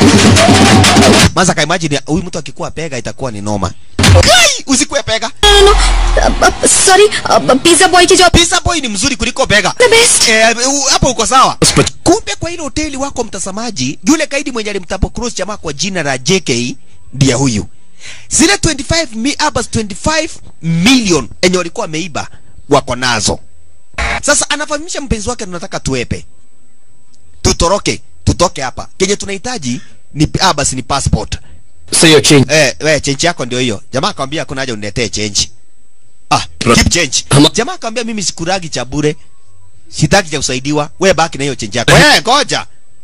Maza ka imagine huyu mtu akikuwa pega itakuwa ni noma. Kai, usikuwe pega. No sorry pizza boy की job Pizza boy ni mzuri kuliko pega. The best Eh, u- hapo uko sawa. Kumbe kwa ile hoteli wako mtazamaji, yule kaidi mwenye alimtapo Cruz jamaa kwa jina la JK ndiye huyu. Zile 25 mi abas 25 million enye walikuwa wameiba wako nazo. Sasa anafahamisha mpenzi wake tunataka tuepe. Tutoroke, tutoke hapa. Kenye tunahitaji ni abas ni passport. से यकीन Eh, we change yako ndio hiyo. Jamaa akamwambia kuna haja uniletee change. Ah, Pro- keep change. Hama- Jamaa akamwambia mimi sikuragi cha bure. Sitaki cha kusaidiwa. Wewe baki na hiyo change yako. Eh, ngoja.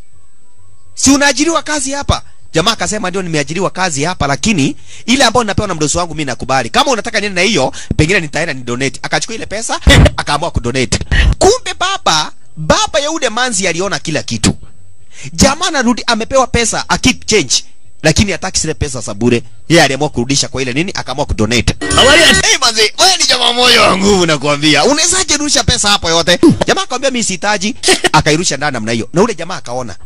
Si unaajiriwa kazi hapa? Jamaa akasema ndio nimeajiriwa kazi hapa lakini ile ambayo ninapewa na mdosi wangu mimi nakubali. Kama unataka niende na hiyo, pengine nitaenda ni donate. Akachukua ile pesa, akaamua kudonate. Kumbe baba, baba ya ule manzi aliona kila kitu. Jamaa anarudi amepewa pesa, a keep change. Lakini hataki zile pesa za bure. Yeye aliamua kurudisha kwa ile nini, akaamua kudonate. Hey manzi, wewe ni jamaa moyo wa nguvu nakwambia. Unawezaje rusha pesa hapo yote? Jamaa akamwambia mimi sihitaji, akairusha ndani namna hiyo. Na ule jamaa akaona.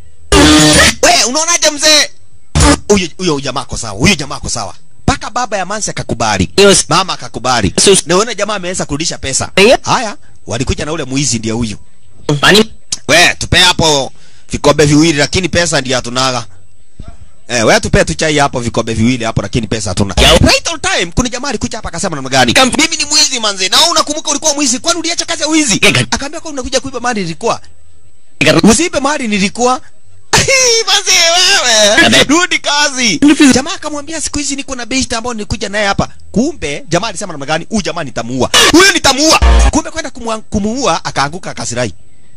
We, unaonaje mzee? Huyo huyo jamaa ako sawa. Huyo jamaa ako sawa. Paka baba ya Mansi akakubali. Yes. Mama akakubali. Sus- Na unaona jamaa ameweza kurudisha pesa. Yeah. Haya, walikuja na ule muizi ndiye huyu. पानी We, tupe hapo vikombe viwili lakini pesa ndiyo hatunaga. Eh, wewe tupe tu chai hapo vikombe viwili hapo lakini pesa hatuna. Yeah. Right on time. Kuna jamaa alikuja hapa akasema namna gani? Kam- Mimi ni mwizi manze. Na wewe unakumbuka ulikuwa mwizi. Kwani uliacha kazi ya wizi? Yeah. Akaambia kwa unakuja kuiba mali nilikuwa. कर Usiibe mali nilikuwa. Manze wewe. Abe. Rudi kazi. Jamaa akamwambia siku hizi niko na best ambao nilikuja naye hapa. Kumbe jamaa alisema namna gani? Huyu jamaa nitamuua. Huyu nitamuua. Kumbe kwenda kumua- kumuua akaanguka akasirai.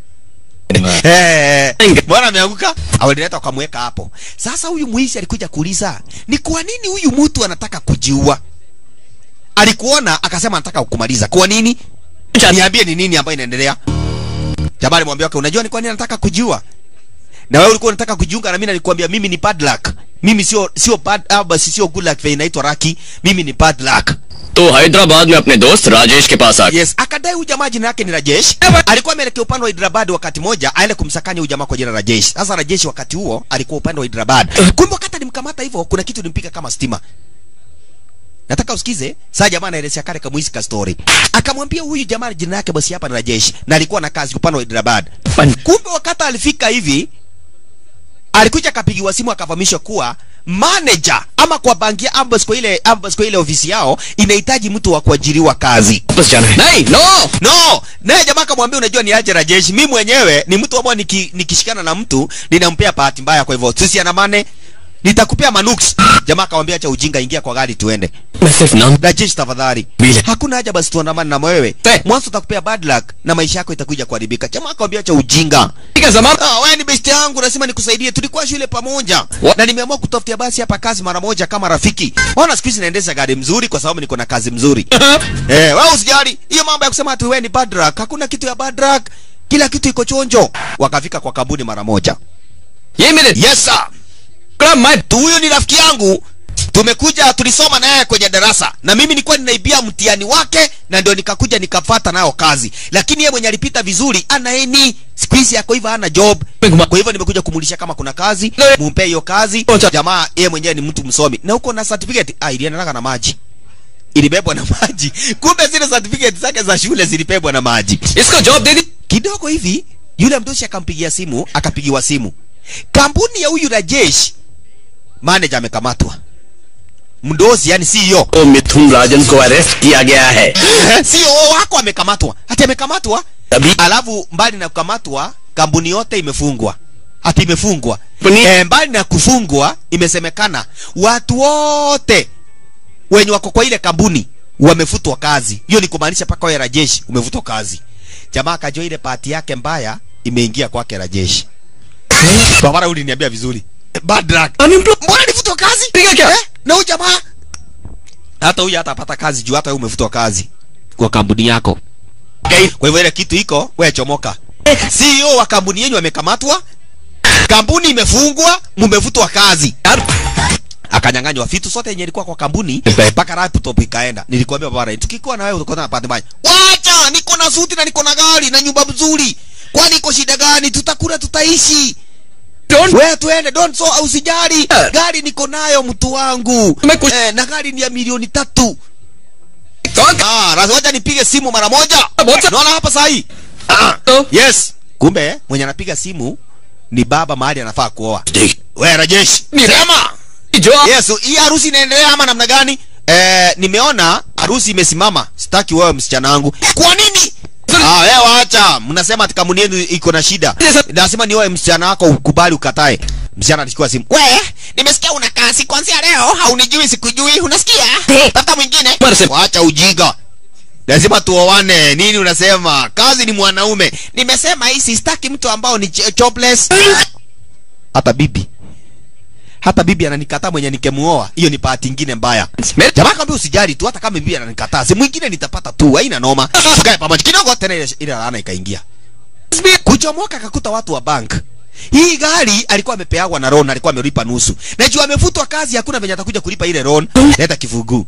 Eh, bwana ameanguka, awalileta wakamweka hapo. Sasa huyu mwizi alikuja kuuliza, ni kwa nini huyu mtu anataka kujiua? Alikuona akasema anataka kukumaliza. Kwa nini? Niambie ni nini ambayo inaendelea? Jamaa alimwambia wake, unajua ni kwa nini anataka kujiua? Na wewe ulikuwa unataka kujiunga na mimi nilikwambia mimi ni bad luck. Mimi sio sio bad ah, basi sio good luck vile inaitwa Raki. Mimi ni bad luck. तो हैदराबाद में अपने दोस्त राजेश के पास आ गया Yes, akadai huyu jamaa jina yake ni Rajesh. Alikuwa ameelekea upande wa Hyderabad wakati moja aende kumsakanya huyu jamaa kwa jina Rajesh. Sasa Rajesh wakati huo alikuwa upande wa Hyderabad. Kumbe wakati alimkamata hivyo kuna kitu ilimpika kama stima. nataka usikize saa jamaa anaelezea kale kamwisi ka story akamwambia huyu jamaa jina yake basi hapa ni Rajesh na alikuwa na kazi upande wa Hyderabad kumbe wakati alifika hivi alikuja akapigiwa simu akafahamishwa kuwa manager ama kwa banki ya ambas kwa ile ambas kwa ile ofisi yao inahitaji mtu wa kuajiriwa kazi वापस जाना है नहीं no no naye jamaa akamwambia unajua ni aje Rajesh mimi mwenyewe ni mtu ambao niki, nikishikana na mtu ninampea bahati mbaya kwa hivyo sisi ana mane nitakupea manuks jamaa akamwambia acha ujinga ingia kwa gari tuende मैं सिर्फ नाम Rajesh tafadhali Bile. hakuna haja basi tuandamane na wewe Eh. mwanzo utakupea bad luck na maisha yako itakuja kuharibika jamaa akamwambia acha ujinga का जमाना Ah, wewe ni best yangu, lazima nikusaidie. Tulikuwa shule pamoja What? na nimeamua kutafutia basi hapa kazi mara moja kama rafiki. Ona siku hizi naendesha gari mzuri kwa sababu niko na kazi mzuri. eh, wewe usijali hiyo mambo ya kusema ati wewe ni bad luck. Hakuna kitu ya bad luck, kila kitu iko chonjo. Wakafika kwa kampuni mara moja. ये मेरे Yes sir, कड़ा मैं tu huyu ni rafiki yangu. Tumekuja tulisoma naye kwenye darasa na mimi nilikuwa ninaibia mtihani wake na ndio nikakuja nikafata nayo kazi, lakini yeye mwenye alipita vizuri ana eni siku hizi yako hivyo hana job kwa hivyo nimekuja kumulisha kama kuna kazi mumpe hiyo kazi Ocha. jamaa yeye mwenyewe ni mtu msomi na huko na certificate ah iliendana na maji ilibebwa na maji kumbe zile certificate zake za shule zilibebwa na maji इसको job दे दी kidogo hivi yule mdosi akampigia simu akapigiwa simu kampuni ya huyu Rajesh manager amekamatwa mdosi yani CEO तो मिथुन राजन को अरेस्ट किया गया है CEO wako amekamatwa hati amekamatwa तभी alafu mbali na kukamatwa kampuni yote imefungwa hati imefungwa Kampuni- e, mbali na kufungwa imesemekana watu wote wenye wako kwa ile kampuni wamefutwa kazi hiyo ni kumaanisha paka wewe Rajesh umefutwa kazi jamaa akajua ile pati yake mbaya imeingia kwake Rajesh babara uliniambia vizuri bad luck mbona nifutwa kazi Piga kia? eh? na huyu jamaa hata huyu hatapata kazi juu hata wewe umefutwa kazi kwa kampuni yako kwa hivyo ile kitu iko wewe chomoka CEO wa kampuni yenu amekamatwa kampuni imefungwa mumevutwa kazi akanyang'anywa vitu sote yenye ilikuwa kwa kampuni mpaka laptop ikaenda nilikwambia baba tukikuwa na wewe utakuwa na pande mbaya wacha niko na suti na niko na gari na nyumba mzuri kwani iko shida gani tutakula tutaishi Don't- wewe tuende don't so usijali Eh. gari niko nayo mtu wangu Umeku- eh, na gari ni ya milioni tatu कौन ah lazima wacha nipige simu mara moja Moja. naona hapa sahi तो yes kumbe mwenye anapiga simu ni baba mahali anafaa kuoa देख wewe Rajesh Ni- sema जो आप yes hii harusi inaendelea ama namna gani eh, nimeona harusi imesimama sitaki wewe msichana wangu kwa nini Ah, wewe waacha. Mnasema ati kampuni yenu iko na shida. Yes. Lazima ni wewe msichana wako ukubali ukatae. Msichana alichukua simu. We, nimesikia una kazi kuanzia leo, haunijui sikujui, unasikia? Tafuta mwingine. Bwana sema- Waacha ujinga. Lazima tuoane. Nini unasema? Kazi ni mwanaume. Nimesema hii sitaki mtu ambao ni ch- jobless. Hata bibi. Hata bibi ananikataa mwenye nikemuoa. Hiyo ni bahati nyingine mbaya. मेरे Jamaa kaambia usijali tu hata kama bibi ananikataa. Si mwingine nitapata tu, haina noma. Tukae pamoja kidogo tena ile ile laana ikaingia. Kuchomoka akakuta watu wa bank. Hii gari alikuwa amepeagwa na loan, alikuwa amelipa nusu. Na juu amefutwa kazi, hakuna venye atakuja kulipa ile loan. Leta kifungu.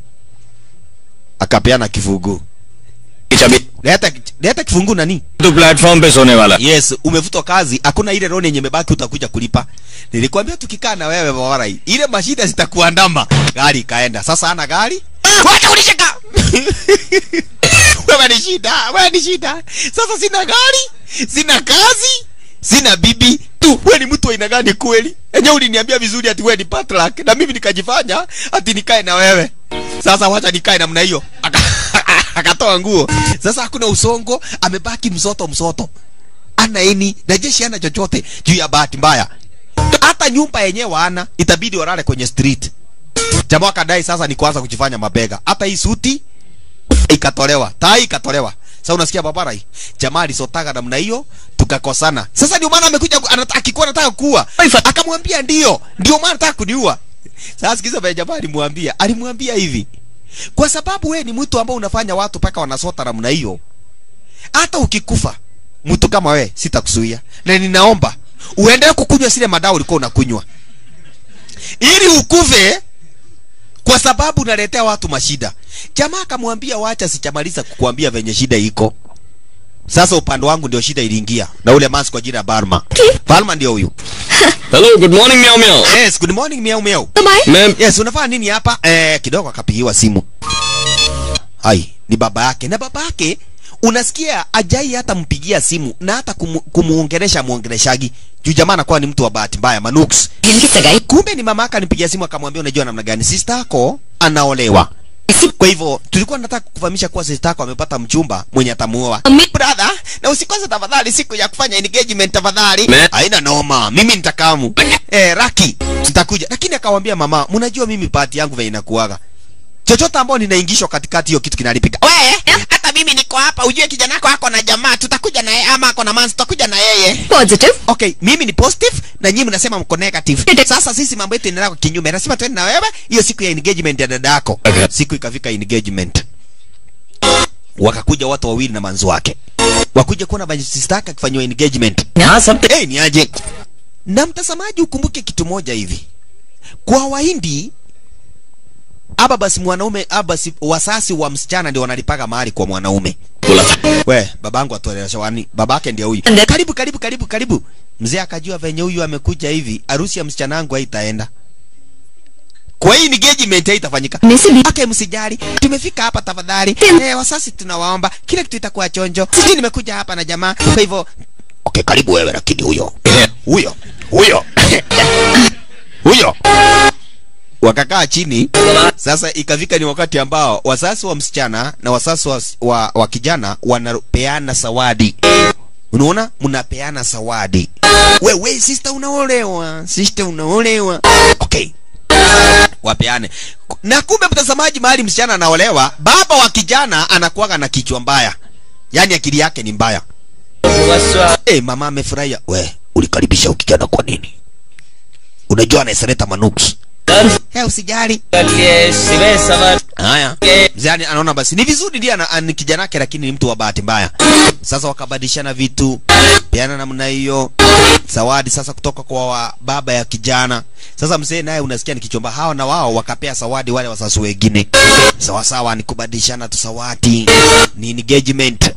Akapeana kifungu. चाबी Leta leta kifungu nani? तो platform पे सोने वाला Yes, umefutwa kazi, hakuna ile loan yenye imebaki utakuja kulipa. Nilikwambia tukikaa na wewe bawara hii, ile mashida zitakuandama. Gari ikaenda. Sasa ana gari? Wacha kunishika. wewe ni shida, wewe ni shida. Sasa sina gari, sina kazi, sina bibi. Tu, wewe ni mtu wa aina gani kweli? Enyewe uliniambia vizuri ati wewe ni patlak na mimi nikajifanya ati nikae na wewe. Sasa wacha nikae namna hiyo. Aka- Akatoa nguo. Sasa hakuna usongo, amebaki msoto msoto ana eni na jeshi ana chochote juu ya bahati mbaya hata nyumba yenyewe hana itabidi walale kwenye street jamaa akadai sasa ni kuanza kujifanya mabega hata hii suti ikatolewa tai ikatolewa sasa unasikia babara hii jamaa alisotaga namna hiyo tukakosana sasa ndio maana amekuja ku- anata- akikuwa anataka kuua akamwambia ndio ndio maana anataka kuniua sasa sikiza vile jamaa alimwambia alimwambia hivi kwa sababu wewe ni mtu ambao unafanya watu paka wanasota namna hiyo hata ukikufa mtu kama we sitakuzuia na ninaomba uendelee kukunywa zile madawa ulikuwa unakunywa ili ukufe kwa sababu unaletea watu mashida jamaa akamwambia wacha sichamaliza kukuambia venye shida iko sasa upande wangu ndio shida iliingia na ule masi kwa jina ya Barma Barma ndio huyu hello good morning meow meow yes good morning miau miau तुम आए मैं yes unafanya nini hapa eh kidogo akapigiwa simu hai ni baba yake na baba yake unasikia ajai hata mpigia simu na hata kumu, kumuongelesha muongeleshaji juu jamaa anakuwa ni mtu wa bahati mbaya manuks जिनकी सगाई kumbe ni mama yake alimpigia simu akamwambia unajua namna gani sister yako anaolewa kwa hivyo tulikuwa nataka kufahamisha kuwa sister yako amepata mchumba mwenye atamuoa brother na usikose tafadhali siku ya kufanya engagement tafadhali Me- haina noma mimi nitakamu eh raki tutakuja lakini akamwambia mama mnajua mimi party yangu vile inakuaga chochote ambao ninaingishwa katikati hiyo kitu kinalipika we hata mimi niko hapa ujue kijana wako ako na jamaa tutakuja na yeye ama ako na manzi tutakuja na yeye positive okay mimi ni positive na nyinyi mnasema mko negative sasa sisi mambo yetu inaenda kwa kinyume nasema twende na wewe hiyo siku ya engagement ya dada yako Okay. siku ikafika engagement wakakuja watu wawili na manzi wake wakuja kuona sister yake akifanywa engagement हाँ सब hey, ni aje na mtazamaji ukumbuke kitu moja hivi kwa wahindi aba basi mwanaume aba basi wasasi wa msichana ndio wanalipaga mahali kwa mwanaume बोला था we babangu atuelewesha wani babake ndiye huyu Nde- karibu karibu karibu karibu mzee akajua venye huyu amekuja hivi harusi ya msichana wangu haitaenda kwa hii engagement haitafanyika Nisi bi- okay msijali tumefika hapa tafadhali Tem- eh, wasasi tunawaomba kila kitu itakuwa chonjo sijui nimekuja hapa na jamaa kwa hivyo okay karibu wewe lakini huyo huyo huyo huyo wakakaa chini sasa ikafika ni wakati ambao wasasi wa msichana na wasasi wa, wa, wa kijana wanapeana zawadi unaona mnapeana zawadi wewe sister unaolewa sister unaolewa okay wapeane na kumbe mtazamaji mahali msichana anaolewa baba wa kijana anakuwaga na kichwa mbaya yaani akili yake ni mbaya hey, mama amefurahia we ulikaribisha ukijana kwa nini unajua anaesereta manuks hey, usijali haya mzee ani- anaona basi ni vizuri ndiye ana- ani kijana yake lakini ni mtu wa bahati mbaya sasa wakabadilishana vitu peana namna hiyo zawadi sasa kutoka kwa wa baba ya kijana sasa mzee naye unasikia ni kichomba hawa na wao wakapea zawadi wale wasasi wengine sawa sawa ni kubadilishana tu zawadi ni engagement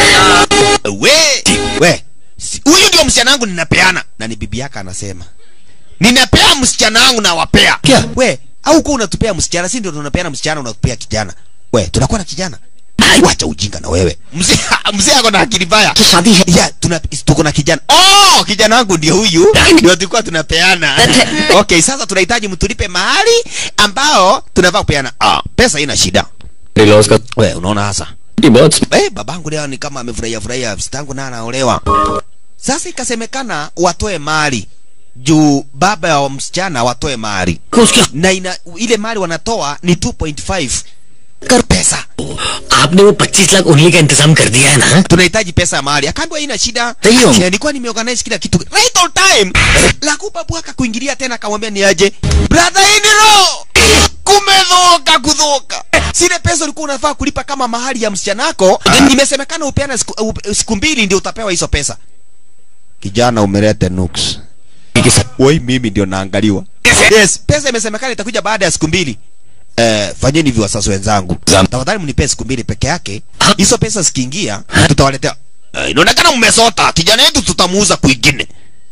we we si- huyu ndio msichana wangu ninapeana na ni bibi yake anasema ninapea msichana wangu na wapea Kia? we au kuwa unatupea msichana si ndio tunapeana msichana unatupea kijana we tunakuwa na kijana wacha ujinga na wewe mzee mzee ako na akili mbaya की शादी है ya tuna tuko na kijana oh kijana wangu ndio huyu ndio tulikuwa tunapeana okay sasa tunahitaji mtulipe mahali ambao tunavaa kupeana ah pesa ina shida loss का we unaona hasa ये बहुत eh babangu leo ni kama amefurahia furahia sitangu na anaolewa sasa ikasemekana watoe mali juu baba ya msichana watoe mali उसके na ina, ile mali wanatoa ni 2.5 कर pesa आपने वो पच्चीस लाख उन्हीं का इंतजाम कर दिया है ना tunahitaji pesa ya mahali akaambiwa ina shida Ndiyo. Eh, nilikuwa nimeorganize kila kitu right on time lakupa bwaka kuingilia tena akamwambia ni aje brother iniro kumedhoka kudhoka zile pesa ulikuwa unafaa kulipa kama mahali ya msichana wako imesemekana upeana siku, u- siku mbili ndio utapewa hizo pesa kijana umelete nuks wai mimi ndio naangaliwa yes pesa imesemekana itakuja baada ya siku mbili Eh, fanyeni hivyo wasasi wenzangu Zam- tafadhali mnipee siku mbili peke yake hizo pesa zikiingia tutawaletea Eh, inaonekana mmesota kijana yetu tutamuuza kwingine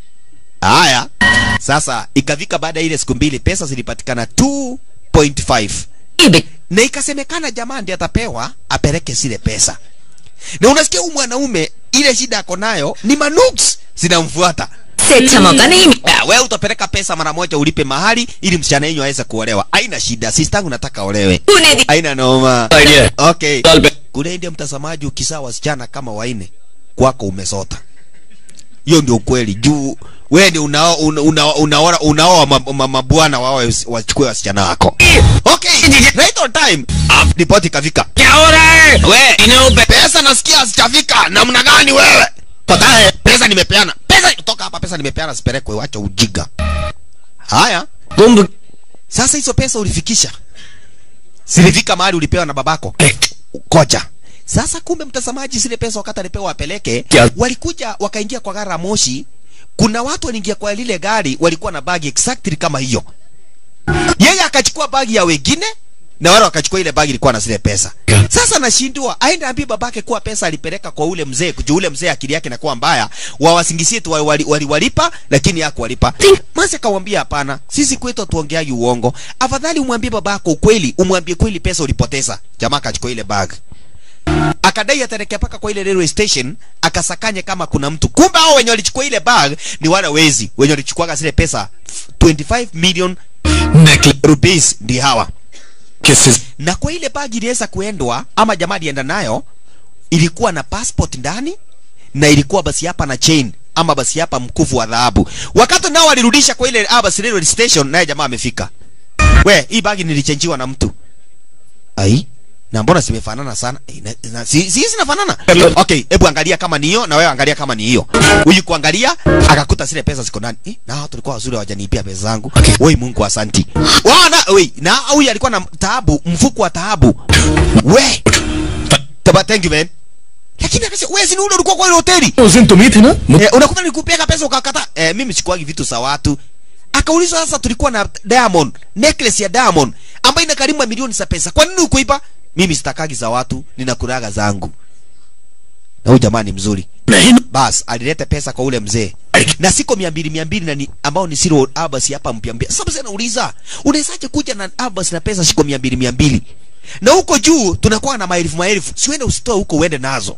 haya sasa ikafika baada ya ile siku mbili pesa zilipatikana 2.5 na ikasemekana jamaa ndiye atapewa apeleke zile pesa na unasikia huyu mwanaume ile shida ako nayo ni manuks zinamfuata से अच्छा मौका नहीं मिला Ah, wewe utapeleka pesa mara moja ulipe mahali ili msichana yenyu aweze kuolewa haina shida sistangu nataka olewe तूने दी haina noma idea okay साल पे kule ndio mtazamaji ukizaa wasichana kama waine kwako umesota hiyo ndio ukweli juu wewe ndio unao una, una, unaoa unaoa ma- ma- mabwana wao wachukue wasichana wako okay right on time ripoti kafika क्या हो रहा है we inupe pesa nasikia hazijafika namna gani wewe pata hai pesa nimepeana pesa toka hapa pesa nimepeana sipelekwe wacha ujiga haya Kumbh sasa hizo pesa ulifikisha zilifika mahali ulipewa na babako koja sasa kumbe mtazamaji zile pesa wakati alipewa apeleke Kia- walikuja wakaingia kwa gari la moshi kuna watu waliingia kwa lile gari walikuwa na bagi exactly kama hiyo yeye akachukua bagi ya wengine na wale wakachukua ile bagi ilikuwa na zile pesa sasa nashindwa aende ambie babake kuwa pesa alipeleka kwa ule mzee kujua ule mzee akili yake inakuwa mbaya wawasingisie tu waliwalipa wali, wali waliwalipa, lakini hakuwalipa masi akamwambia hapana sisi kwetu tuongeagi uongo afadhali umwambie babako ukweli umwambie kweli pesa ulipoteza jamaa akachukua ile bag akadai ataelekea paka kwa ile railway station akasakanye kama kuna mtu kumbe hao wenye walichukua ile bag ni wale wezi wenye walichukuaga zile pesa 25 million necklace rupees ndi hawa किस na kwa ile bagi iliweza kuendwa ama jamaa alienda nayo ilikuwa na passport ndani na ilikuwa basi hapa na chain ama basi hapa mkufu wa dhahabu wakati nao walirudisha kwa ile ah, basi railway station naye jamaa amefika we hii bagi nilichenjiwa na mtu ai na mbona zimefanana sana Eh, na- na- si si zinafanana okay hebu angalia kama ni hiyo na wewe angalia kama ni hiyo huyu kuangalia akakuta zile pesa ziko ndani eh, na hao tulikuwa wazuri hawajaniipia pesa zangu Okay. woi mungu asanti wana wei na huyu alikuwa na taabu mfuko wa taabu we taba thank you man lakini akasema wewe si ni ule ulikuwa kwa ile hoteli उस दिन तुम ही थे ना मुझ- eh, unakuta nikupeka pesa ukakata eh, mimi sikuagi vitu za watu akaulizwa sasa tulikuwa na diamond necklace ya diamond ambayo ina karibu milioni za pesa kwa nini ukuipa mimi sitakagi za watu ninakuraga zangu na huyu jamaa ni mzuri नहीं bas alileta pesa kwa ule mzee na siko mia mbili mia mbili na ni ambao ni siro abas hapa mpya mpya sasa mzee anauliza unawezaje kuja na abas na pesa siko mia mbili mia mbili na huko juu tunakuwa na maelfu maelfu siwende usitoe huko uende nazo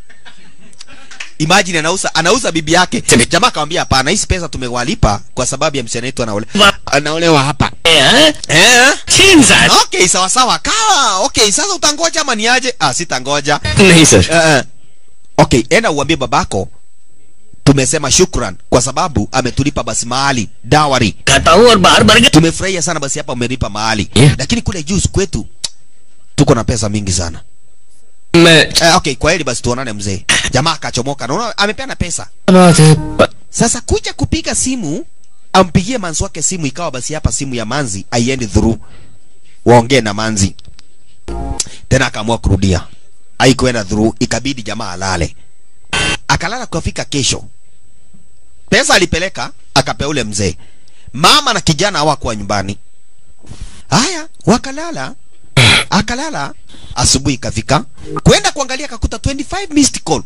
imagine anauza anauza bibi yake jamaa akamwambia hapana hizi pesa tumewalipa kwa sababu ya msichana wetu anaole anaolewa hapa हैं? eh छीन साहब okay sawa sawa kawa okay sasa utangoja ama niaje ah sitangoja नहीं sir Eh, eh. okay enda uambie babako tumesema shukran kwa sababu ametulipa basi mahali dawari खाता हूँ और बाहर भर गया tumefurahia sana basi hapa umelipa mahali Yeah. lakini kule juu kwetu tuko na pesa mingi sana मैं eh, okay kwa hili basi tuonane mzee jamaa akachomoka naona amepeana pesa बात है sasa kuja kupiga simu ampigie manzi wake simu ikawa basi hapa simu ya manzi aiendi through waongee na manzi tena akaamua kurudia haikuenda through ikabidi jamaa alale akalala kufika kesho pesa alipeleka akapea ule mzee mama na kijana hawakuwa nyumbani haya wakalala akalala asubuhi ikafika kwenda kuangalia akakuta 25 missed call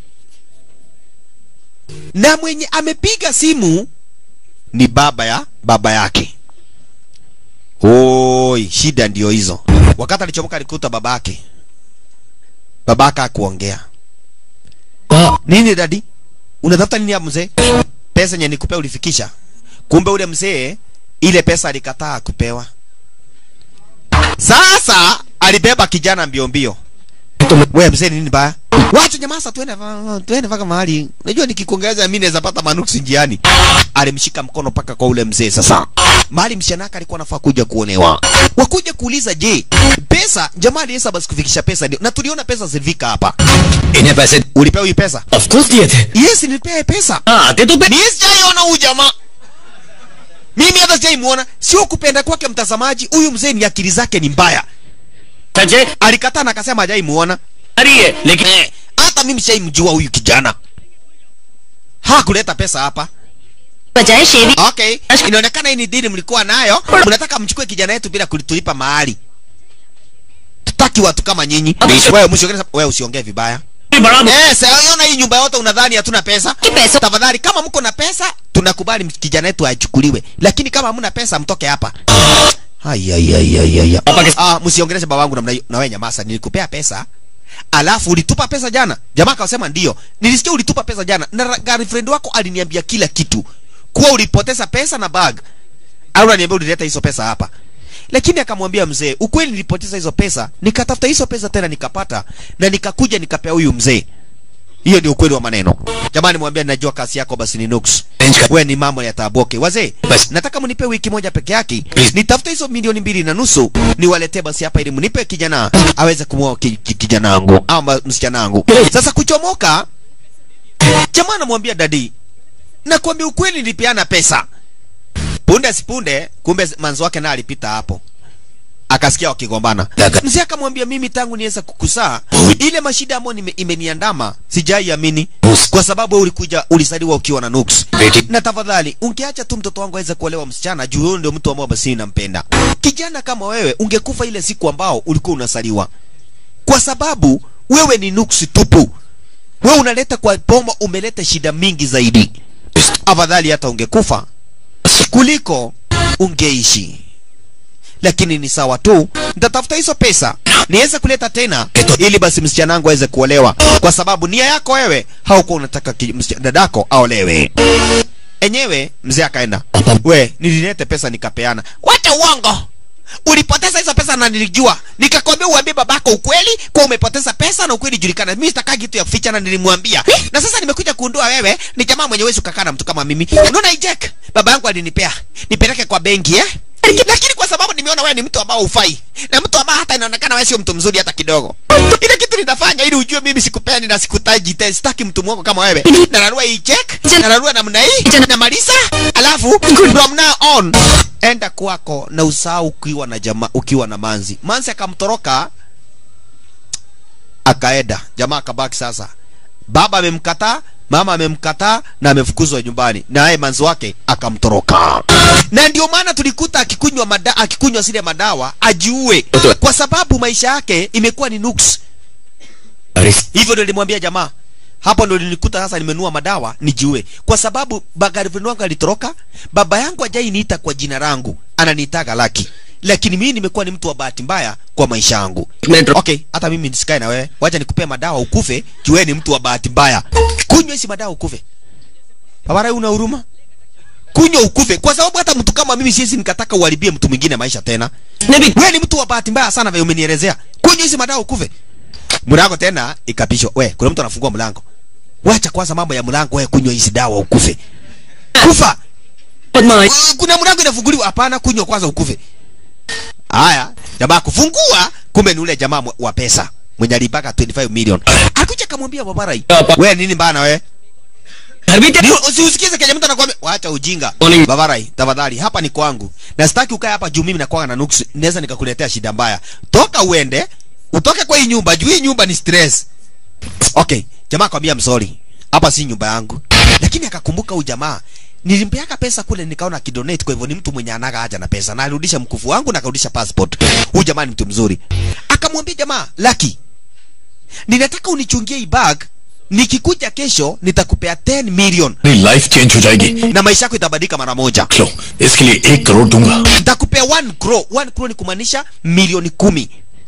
na mwenye amepiga simu ni baba ya baba yake oi shida ndio hizo wakati alichomoka alikuta babake babaka akuongea वाह, nini dadi unatafuta nini ya mzee pesa yenye nikupea ulifikisha kumbe ule mzee ile pesa alikataa kupewa sasa alibeba kijana mbio mbio we mzee ni nini baya wacha nyamasa tuende va- tuende mpaka mahali unajua nikikuongeza mimi naweza pata manuksi njiani alimshika mkono mpaka kwa ule mzee sasa mahali mshanaka alikuwa anafaa kuja kuonewa wakuja kuuliza je pesa jamaa aliweza basi kufikisha pesa ndio na tuliona pesa zilifika hapa इन्हें पैसे ulipewa hii pesa of course दिए थे yes nilipea pesa हाँ आते तो पे- mimi sijaiona huyu jamaa mimi hata sijaimuona sio kupenda kwake mtazamaji huyu mzee ni akili zake ni mbaya सचे alikataa na akasema hajaimuona अरे है लेकिन Eh, hata mimi shaimjua huyu kijana hakuleta pesa hapa बजाय शेवी okay inaonekana hii ni dini mlikuwa nayo mnataka mchukue kijana yetu bila kulitulipa mahali tutaki watu kama nyinyi wewe msiongee wewe usiongee vibaya बड़ा eh sasa hii nyumba yote unadhani hatuna pesa pesa. tafadhali kama mko na pesa tunakubali kijana yetu achukuliwe lakini kama hamna pesa mtoke hapa Ai, ai, ai, ai, ai. Papa kis- Ah, msiongeleshe babangu namna hiyo. Na wewe nyamasa, nilikupea pesa. Alafu ulitupa pesa jana. Jamaa akasema ndio. Nilisikia ulitupa pesa jana. Na ra- girlfriend wako aliniambia kila kitu. Kuwa ulipoteza pesa na bag. Au unaniambia ulileta hizo pesa hapa. Lakini akamwambia mzee, ukweli nilipoteza hizo pesa, nikatafuta hizo pesa tena nikapata na nikakuja nikapea huyu mzee. Hiyo ndio ukweli wa maneno. Jamani mwambie najua kasi yako basi ni nuks. We ni mambo ya taboke. Wazee, Basi. nataka mnipe wiki moja peke yake. Please. Nitafute hizo milioni mbili na nusu niwaletee basi hapa ili mnipe kijana aweze kumwoa ki, ki, kijana wangu ama msichana wangu. Sasa kuchomoka, jamaa anamwambia dadi, nakwambia ukweli nilipeana pesa. Punde sipunde, kumbe manzo wake naye alipita hapo. akasikia wakigombana Daka. mzee akamwambia mimi tangu niweza kukusaa ile mashida ambayo nime- imeniandama sijaiamini kwa sababu wewe ulikuja ulisaliwa ukiwa na nuks Beti. na tafadhali ungeacha tu mtoto wangu aweze kuolewa msichana juu huyo ndio mtu ambao basi nampenda kijana kama wewe ungekufa ile siku ambao ulikuwa unasaliwa kwa sababu wewe ni nuksi tupu wewe unaleta kwa boma umeleta shida mingi zaidi afadhali hata ungekufa kuliko ungeishi lakini ni sawa tu nitatafuta hizo pesa niweze kuleta tena ili basi msichana wangu aweze kuolewa kwa sababu nia yako wewe haukuwa unataka ki- msichana- dadako aolewe enyewe mzee akaenda we nililete pesa nikapeana wacha uongo ulipoteza hizo pesa na nilijua nikakwambia uambie babako ukweli kwa umepoteza pesa na ukweli julikana mimi sitakaa kitu ya kuficha na nilimwambia na sasa nimekuja kuundua wewe ni jamaa mwenye wezi ukakaa na mtu kama mimi unaona ijek baba yangu alinipea nipeleke kwa benki eh lakini kwa sababu nimeona wewe ni mtu ambao ufai na mtu ambao hata inaonekana wewe sio mtu mzuri hata kidogo ile kitu nitafanya ili ujue mimi sikupeani na sikutaji tena sitaki mtu mwongo kama wewe na narua hii check na narua namna hii na malisa alafu from now on enda kwako na usahau ukiwa na jamaa ukiwa na manzi manzi akamtoroka akaenda jamaa akabaki sasa baba amemkataa mama amemkataa na amefukuzwa nyumbani naye manzi wake akamtoroka na ndio maana tulikuta akikunywa mada, akikunywa zile madawa ajiue kwa sababu maisha yake imekuwa ni nuks अरे hivyo ndio nilimwambia jamaa hapo ndio nilikuta sasa nimenua madawa nijiue kwa sababu bagarivu wangu alitoroka baba yangu ajai niita kwa jina langu ananiitaga laki lakini mimi nimekuwa ni mtu wa bahati mbaya kwa maisha yangu minute okay hata mimi nisikae na wewe wacha nikupee madawa ukufe juu wewe ni mtu wa bahati mbaya kunywa hizi madawa ukufe babara una huruma kunywa ukufe kwa sababu hata mtu kama mimi siwezi nikataka uharibie mtu mwingine maisha tena wewe ni mtu wa bahati mbaya sana vile umenielezea kunywa hizi madawa ukufe mlango tena ikapishwa we kuna mtu anafungua mlango wacha kwanza mambo ya mlango wewe kunywa hizi dawa ukufe kufa Padma Uh, kuna mlango inafunguliwa hapana kunywa kwanza ukufe haya jamaa kufungua kumbe ni ule jamaa mwe- wa pesa mwenye alipaka 25 million akuja kamwambia babarai Hapa. we nini bana we घर भी Ni- usiusikize kenye mtu anakuambia wacha ujinga Morning. babarai tafadhali hapa ni kwangu na sitaki ukae hapa juu mimi nakuwa na nuksi naweza nikakuletea shida mbaya toka uende utoke kwa hii nyumba juu hii nyumba ni stress okay jamaa akwambia msori hapa si nyumba yangu lakini akakumbuka huyu jamaa nilimpeaka pesa kule nikaona kidonate kwa hivyo ni mtu mwenye anaga haja na pesa na alirudisha mkufu wangu na akarudisha passport huyu jamaa ni mtu mzuri akamwambia jamaa laki ninataka unichungie hii bag nikikuja kesho nitakupea 10 million मेरी life change हो जाएगी na maisha yako itabadilika mara moja लो इसके लिए एक करोड़ दूंगा nitakupea 1 crore 1 crore ni kumaanisha milioni kumi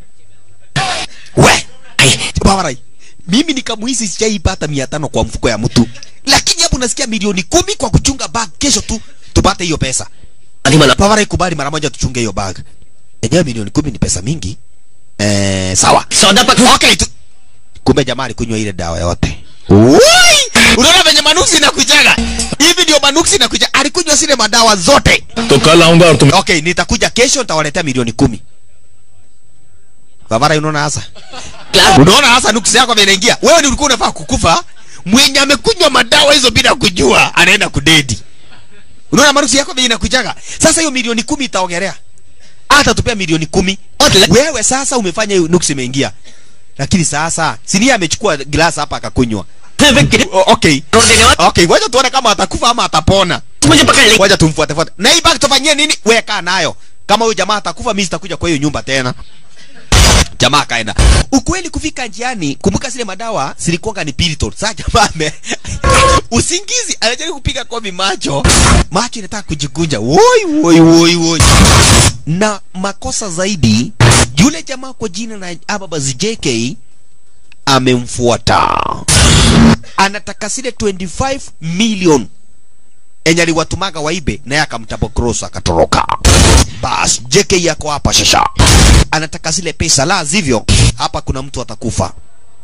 we ai, babarai mimi nikamuhisi sijaipata mia tano kwa mfuko ya mtu lakini hapo nasikia milioni kumi kwa kuchunga bag kesho tu tupate hiyo pesa आदि मना babarai kubali mara moja tuchunge hiyo bag enyewe milioni kumi ni pesa mingi eh, sawa सौदा पक okay tu kumbe jamaa alikunywa ile dawa yote Woi! unaona venye manuksi inakujaga hivi ndio manuksi inakuja alikunywa zile madawa zote तो कल आऊंगा और तुम्हें okay nitakuja kesho nitawaletea milioni kumi babara unaona hasa unaona hasa nuksi yako vile inaingia wewe ni ulikuwa unafaa kukufa mwenye amekunywa madawa hizo bila kujua anaenda kudedi unaona manuksi yako vile inakujaga sasa hiyo milioni kumi itaongelea hata tupea milioni kumi wewe sasa umefanya hiyo nuksi imeingia lakini sasa sinia amechukua glass hapa akakunywa O- okay okay wacha tuone kama atakufa ama atapona मुझे पकड़ ले wacha tumfuate fuate na hii bag tufanyie nini wewe kaa nayo kama huyu jamaa atakufa mimi sitakuja kwa hiyo nyumba tena jamaa akaenda ukweli kufika njiani kumbuka zile madawa zilikuwa ni piriton sasa jamaa ame usingizi anajaribu kupiga kobi macho macho inataka kujikunja woi woi woi woi na makosa zaidi yule jamaa kwa jina la Ababas JK amemfuata anataka zile 25 million enye aliwatumaga waibe naye akamtabo cross akatoroka bas JK yako hapa shasha anataka zile pesa la sivyo hapa kuna mtu atakufa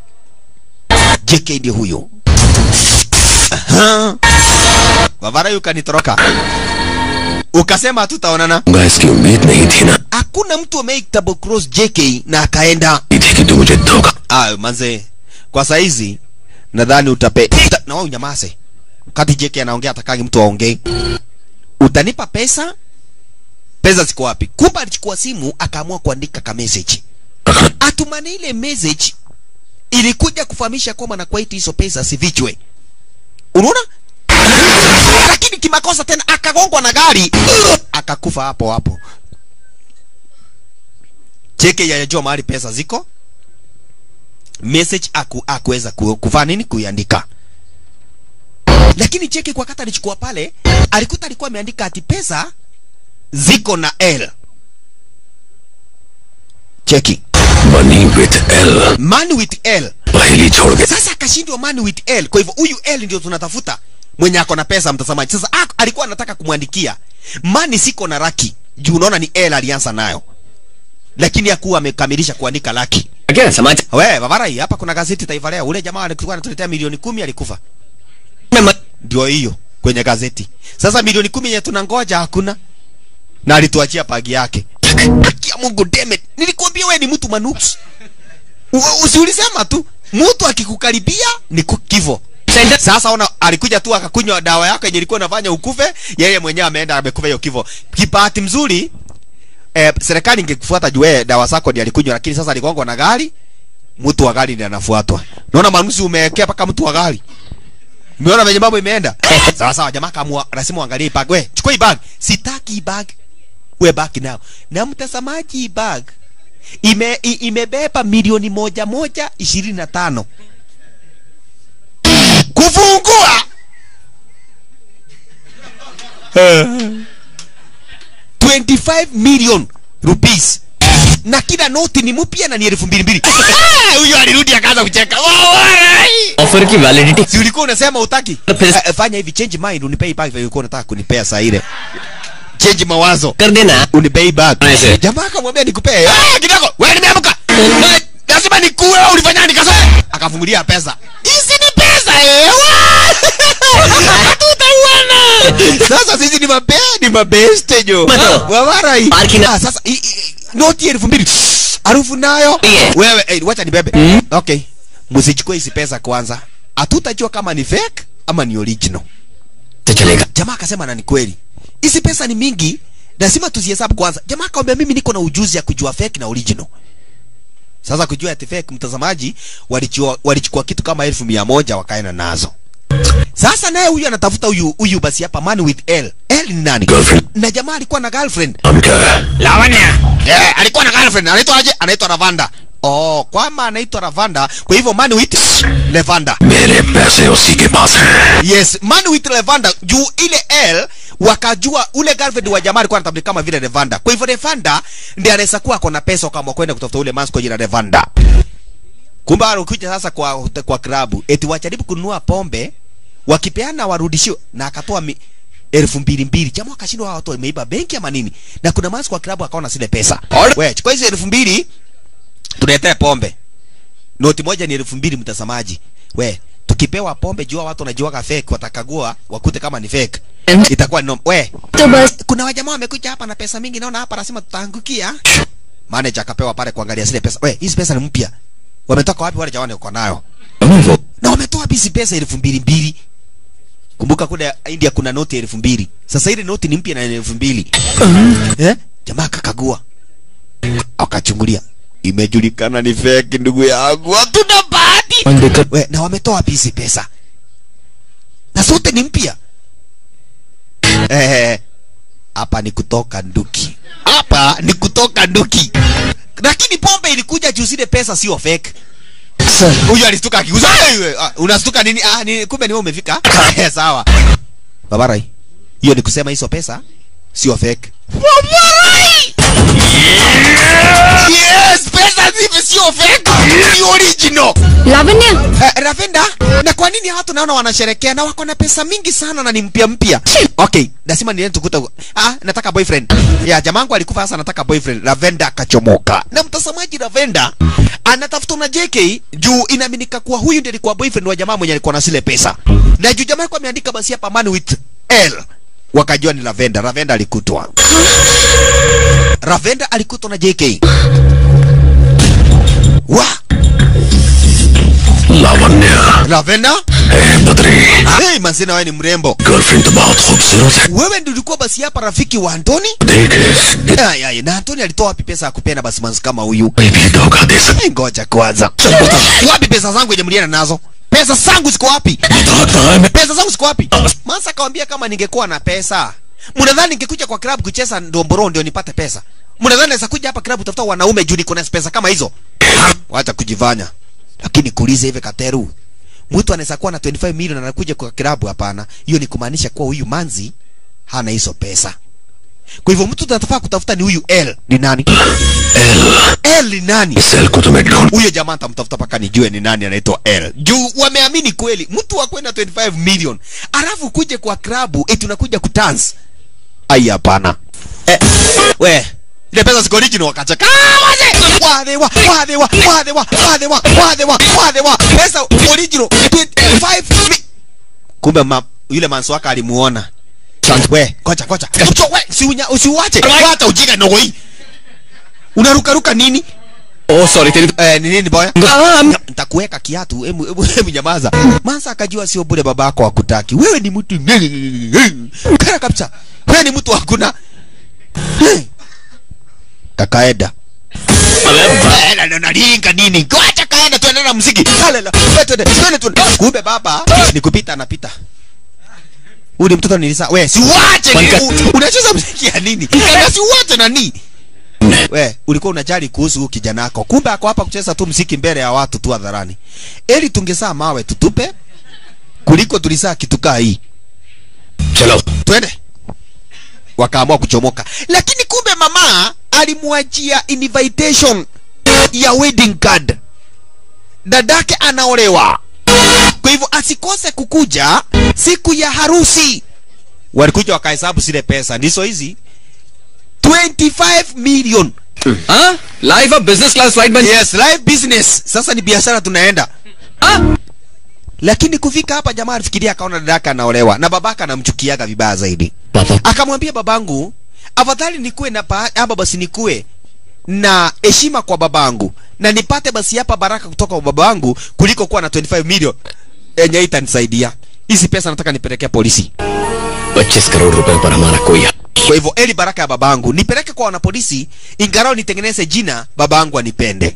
JK ndiye huyo Aha. Wavara yu kanitoroka ukasema hatutaonana दूंगा इसकी उम्मीद नहीं थी ना hakuna mtu amewahi double cross JK na akaenda नहीं थी कि तू मुझे धोखा ah manze kwa saizi nadhani utape uta, na wewe unyamaze wakati JK anaongea atakangi mtu aongee utanipa pesa pesa ziko wapi kumbe alichukua simu akaamua kuandika ka message atumane ile message ilikuja kufahamisha kwamba na kwaiti hizo pesa sivichwe unaona lakini kimakosa tena akagongwa na gari akakufa hapo hapo cheke yajua mahali pesa ziko message aku, akuweza ku, kuvaa nini kuiandika lakini cheki kwa kata alichukua pale alikuta alikuwa ameandika ati pesa ziko na l cheki money with L man with l पहली छोड़ के sasa akashindwa man with l kwa hivyo huyu l ndio tunatafuta mwenye ako na pesa mtazamaji sasa ak, alikuwa anataka kumwandikia mani siko na raki juu unaona ni l alianza nayo lakini hakuwa amekamilisha kuandika laki क्या समाचार we babarai hapa kuna gazeti taifa leo ule jamaa alikuwa anatuletea milioni kumi alikufa में मत ndio hiyo kwenye gazeti sasa milioni kumi yenye tunangoja hakuna na alituachia pagi yake Haki ya mungu demet nilikuambia we ni mtu manuks U- usiulisema tu mtu akikukaribia ni ku- kifo centre sasa ona alikuja tu akakunywa dawa yako yenye ilikuwa inafanya ukufe yeye mwenyewe ameenda amekufa hiyo kifo kipahati mzuri eh, serikali ingekufuata juu yeye dawa zako ndiye alikunywa lakini sasa aligongwa na gari mtu wa gari ndiye anafuatwa naona manusi umewekea mpaka mtu wa gari umeona venye mambo imeenda sawa sawa jamaa kamua lazima uangalie hii bag we chukua hii bag sitaki hii bag we baki nao na mtazamaji hii bag ime, i, imebeba milioni moja moja ishirini na tano kufungua 25 million rupees na kila noti ni mpya na ni elfu mbili mbili Ah, huyo alirudi akaanza kucheka Wawarai! Offer की validity si ulikuwa unasema utaki Pesa- Eh, fanya hivi change mind unipei back vile ulikuwa unataka kunipea saa ile change mawazo कर देना unipei back Aise. jamaa akamwambia nikupee ah kidogo wewe nimeamka Eh, lazima nikuwe wewe ulifanya nini kasa akafungulia pesa hizi ni pesa eh tutauana sasa sisi ni mabe ni mabeste jo Mato. wawarai Arkina. ah sasa i, i, noti elfu mbili harufu nayo Yeah. wewe eh, wacha nibebe Mm. okay msichukue hizi pesa kwanza hatutajua kama ni fake ama ni original तो चलेगा jamaa akasema na ni kweli hizi pesa ni mingi lazima tuzihesabu kwanza jamaa akamwambia mimi niko na ujuzi ya kujua fake na original sasa kujua ati fake mtazamaji walichukua walichukua kitu kama elfu mia moja wakaenda nazo sasa naye huyu anatafuta huyu huyu basi hapa man with L L ni nani Girlfriend. na jamaa alikuwa na girlfriend हम क्या है Lavanya. Yeah, alikuwa na girlfriend. Anaitwa aje? Anaitwa Lavanda. Oh, kwama anaitwa Lavanda. Kwa hivyo man with Lavanda. मेरे पैसे उसी के पास हैं Yes, man with Lavanda. Juu ile L wakajua ule girlfriend wa jamaa alikuwa anatambulika kama vile Lavanda. Kwa hivyo Lavanda ndiye anaweza kuwa ako na pesa kama kwenda kutafuta ule mansko jina Lavanda. Kumbe alikuja sasa kwa kwa klabu eti wajaribu kununua pombe wakipeana warudishiwe na akatoa mi, elfu mbili mbili jamaa akashindwa hawa watu wameiba benki ama nini na kuna mansi kwa klabu akaona zile pesa we chukua hizo elfu mbili tuletee pombe noti moja ni elfu mbili mtazamaji we tukipewa pombe jua watu wanajuaga fake watakagua wakute kama ni fake itakuwa ni nom we तो बस kuna wajamaa wamekuja hapa na pesa mingi naona hapa nasema tutaangukia manager akapewa pale kuangalia zile pesa we hizi pesa ni mpya wametoka wapi wale jamani wako nayo वो na wametoa hizi pesa elfu mbili mbili kumbuka kule india kuna noti elfu mbili sasa ile noti ni mpya na ni elfu mbili eh? jamaa akakagua akachungulia imejulikana ni fake ndugu yangu hatuna bahati we na wametoa wapi hizi pesa na zote ni mpya eh hapa ni kutoka nduki hapa ni kutoka nduki lakini pombe ilikuja juu zile pesa sio fake huyu alistuka akiguza "Hey, ah, unastuka nini ah ni kumbe ni wewe umefika Eh, sawa babarai hiyo ni kusema hizo pesa sio fake babarai yes pesa zivi sio fake ni original Lavanya Eh, Ravenda, na kwa nini watu naona wanasherekea na wako na pesa mingi sana na ni mpya mpya? Okay, lazima niende tukuta. Ah, nataka boyfriend. Ya jamangu alikufa sasa nataka boyfriend. Ravenda akachomoka. Na mtazamaji Ravenda anatafuta na JK juu inaaminika kuwa huyu ndiye alikuwa boyfriend wa jamaa mwenye alikuwa na zile pesa. Na juu jamaa alikuwa ameandika basi hapa man with L. Wakajua ni Ravenda. Ravenda alikutwa. Ravenda alikutwa na JK. Wa, Lavanya Ravenda ए Badri hey, manzina wewe ni mrembo girlfriend तो बहुत खूबसूरत है wewe ndio ulikuwa basi hapa rafiki wa Antoni देख इस- Ay, ay, na Antoni alitoa wapi pesa ya kupenda basi manzi kama huyu कोई भी धोखा दे सकता Eh, ngoja kwanza wapi pesa zangu yenye mlienda nazo pesa zangu ziko wapi बताता है मैं pesa zangu ziko wapi mansa akawambia kama ningekuwa na pesa mnadhani ningekuja kwa klabu kucheza ndomboro ndio nipate pesa mnadhani naweza kuja hapa klabu tafuta wanaume juu niko na pesa kama hizo wacha kujifanya lakini kuulize hivi kateru mtu anaweza kuwa na 25 milioni na anakuja kwa klabu hapana hiyo ni kumaanisha kuwa huyu manzi hana hizo pesa kwa hivyo mtu tunatafaa kutafuta ni huyu L ni nani L ni nani इस cell को तुम्हें ढूंढ huyo jamaa nitamtafuta mpaka nijue ni nani anaitwa L. Juu wameamini kweli mtu wa kwenda 25 million alafu kuje kwa klabu eti unakuja kudance. Ai hapana. Eh, we ile pesa ziko original wakacheka. Ah, waze! Wade wa, wade wa, wade wa, wade wa, wade wa, wade wa. Pesa original 25 mi... Kumbe ma, yule manso wake alimuona. We, kocha kocha. Mcho, we, usiunya, usiuache. Wacha ujinga ndogo hii. Unaruka ruka nini? ओ sorry तेरी Eh, ni nini boya? Ah, Nga- nitakuweka kiatu hebu hebu hebu nyamaza mansa akajua sio bure babako hakutaki wewe ni mtu kana kabisa wewe ni mtu hakuna kakaeda Ela ndo nalinga nini kwacha kaenda tuende na muziki halela twende twende twende kumbe baba ni kupita anapita huyu ni mtoto nilisa we si uache ni- Panka- u- unacheza muziki ya nini kana si uache nani we ulikuwa unajali kuhusu huyu kijana wako kumbe ako hapa kucheza tu mziki mbele ya watu tu hadharani eli tungesaa mawe tutupe kuliko tulisaa kitukaa hii चलो twende wakaamua kuchomoka lakini kumbe mama alimwachia invitation ya wedding card dadake anaolewa kwa hivyo asikose kukuja siku ya harusi walikuja wakahesabu zile pesa ndizo hizi 25 million हाँ live अब business class flight बन yes live business sasa ni biashara tunaenda हाँ lakini kufika hapa jamaa alifikiria akaona dadaka anaolewa na babaka anamchukiaga vibaya zaidi पापा akamwambia babangu afadhali nikuwe na pa- hapa basi nikuwe na heshima kwa babangu na nipate basi hapa baraka kutoka kwa babangu kuliko kuwa na 25 million yenye itanisaidia hizi pesa nataka nipelekea polisi पच्चीस करोड़ रुपए पर हमारा कोई हक kwa hivyo eli baraka ya babangu nipeleke kwa wanapolisi ingarao nitengeneze jina babangu anipende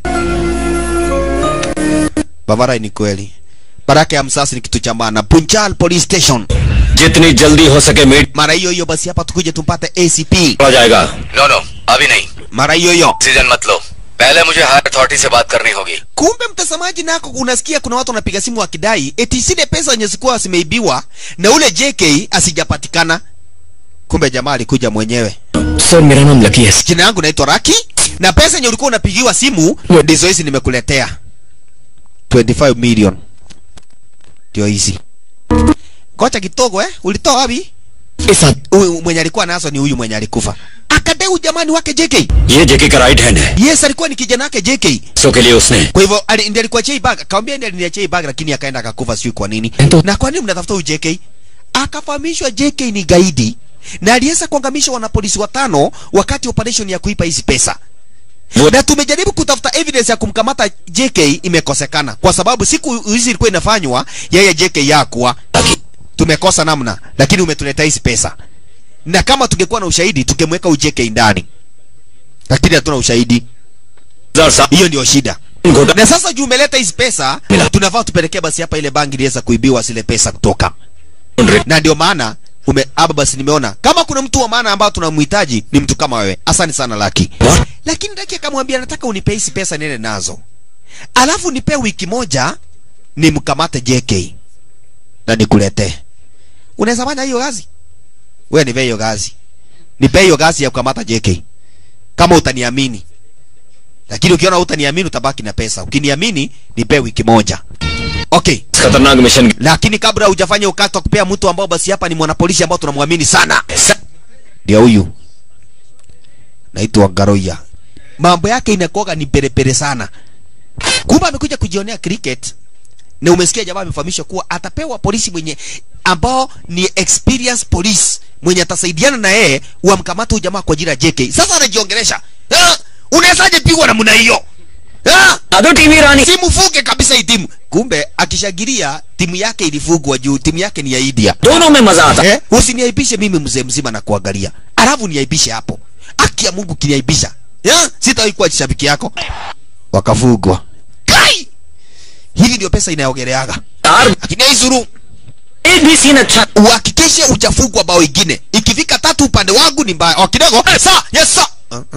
bavara ni kweli baraka ya msasi ni kitu cha maana punchal police station जितनी जल्दी हो सके meet mara hiyo hiyo basi hapa tukuje tumpate acp हो जाएगा no no अभी नहीं mara hiyo hiyo decision मत लो पहले मुझे हायर अथॉरिटी से बात करनी होगी kumbe mtazamaji nako unasikia kuna watu wanapiga simu wakidai eti zile pesa zenye zikuwa zimeibiwa na ule jk asijapatikana kumbe jamaa alikuja mwenyewe sir मेरा नाम लकी है jina yangu naitwa raki na pesa yenye ulikuwa unapigiwa simu ndizo hizi nimekuletea 25 million ndio hizi kocha kidogo eh ulitoa wapi इस आद- huyu mwenye alikuwa nazo ni huyu mwenye alikufa akadai jamani wake jk ये JK का right hand है yes alikuwa ni kijana wake jk सो के लिए उसने kwa hivyo ali- ndiye alikuwa chei bag akamwambia ndiye aliniachia hii bag lakini akaenda akakufa sijui kwa nini Ento- na kwa nini mnatafuta huyu JK akafahamishwa JK ni gaidi na aliweza kuangamisha wanapolisi watano wakati operation ya kuipa hizi pesa Wo- na tumejaribu kutafuta evidence ya kumkamata JK imekosekana kwa sababu siku hizi ilikuwa inafanywa yeye JK yakuwa tumekosa namna lakini umetuletea hizi pesa na kama tungekuwa na ushahidi tungemweka huyu JK ndani lakini hatuna ushahidi हजार सात hiyo ndio shida घोटा na sasa juu umeleta hizi pesa Bila. tunafaa tupelekee basi hapa ile bangi iliweza kuibiwa zile pesa kutoka na ndio maana ume hapa basi nimeona kama kuna mtu wa maana ambao tunamhitaji ni mtu kama wewe asante sana laki What? lakini laki akamwambia nataka unipe hizi pesa niende nazo alafu nipe wiki moja nimkamate jk na nikuletee unaweza fanya hiyo kazi wewe nipe hiyo kazi nipe hiyo kazi ya kukamata jk kama utaniamini lakini ukiona utaniamini utabaki na pesa ukiniamini nipe wiki moja okay खतरनाक mission lakini kabla hujafanya ukati wa kupea mtu ambao basi hapa ni mwanapolisi ambao tunamwamini sana ndio huyu naitwa Garoya mambo yake inakuwaga ni perepere sana kumbe amekuja kujionea cricket na umesikia jamaa amefahamishwa kuwa atapewa polisi mwenye ambao ni experience police mwenye atasaidiana na yeye wamkamata huyu jamaa kwa jina JK sasa anajiongelesha Ah, unawezaje pigwa namna hiyo Ah, दादू TV रानी simufuge kabisa hii timu kumbe akishagiria timu yake ilifugwa juu timu yake ni ya India दोनों में मजा आता eh? usiniaibishe mimi mzee mzima na kuangalia alafu niaibishe hapo aki ya mungu kiniaibisha ya sitawahi kuwa shabiki yako wakafugwa kai hivi ndio pesa inayogeleaga यार lakini haizuru एक भी सीन अच्छा uhakikishe uchafugwa bao ingine ikifika tatu upande wangu ni mbaya oh, kidogo sa yes sa uh-huh.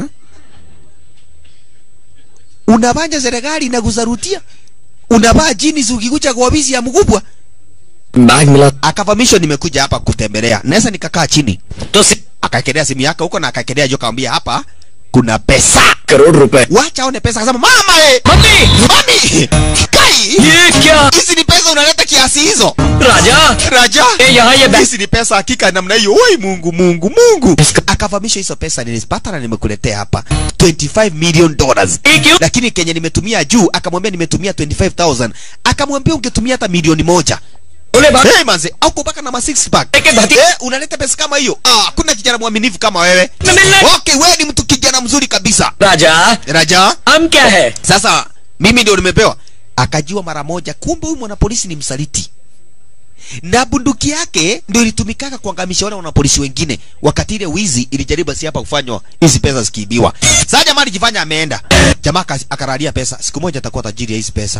unavanja serikali inakuzarutia unavaa jini ukikuja kwa ofisi ya mkubwa bag मिला akavamishwa nimekuja hapa kutembelea naweza nikakaa chini तो से akaekelea simu yake huko na akaekelea jo kaambia hapa kuna pesa crore रुपए wacha aone pesa akasema mama eh mummy mami kai ये क्या hizi ni pesa unaleta kiasi hizo राजा raja ए यहाँ ये bag hizi ni pesa hakika namna hiyo oi mungu mungu mungu akavamisha hizo pesa nilizipata na nimekuletea hapa 25 million dollars ये क्यों lakini kenye nimetumia juu akamwambia nimetumia 25000 akamwambia ungetumia hata milioni moja बोले बात hey manze au kubaka na ma six pack Eke bahati- eh unaleta pesa kama hiyo ah kuna kijana mwaminifu kama wewe ना मिलना okay wewe ni mtu kijana mzuri kabisa राजा raja हम क्या है sasa mimi ndio nimepewa akajua mara moja kumbe huyu mwanapolisi ni msaliti na bunduki yake ndio ilitumikaka kuangamisha wale wanapolisi wengine wakati ile wizi ilijaribu si hapa kufanywa hizi pesa zikiibiwa sasa jamaa alijifanya ameenda jamaa aka- akaralia pesa siku moja atakuwa tajiri ya hizi pesa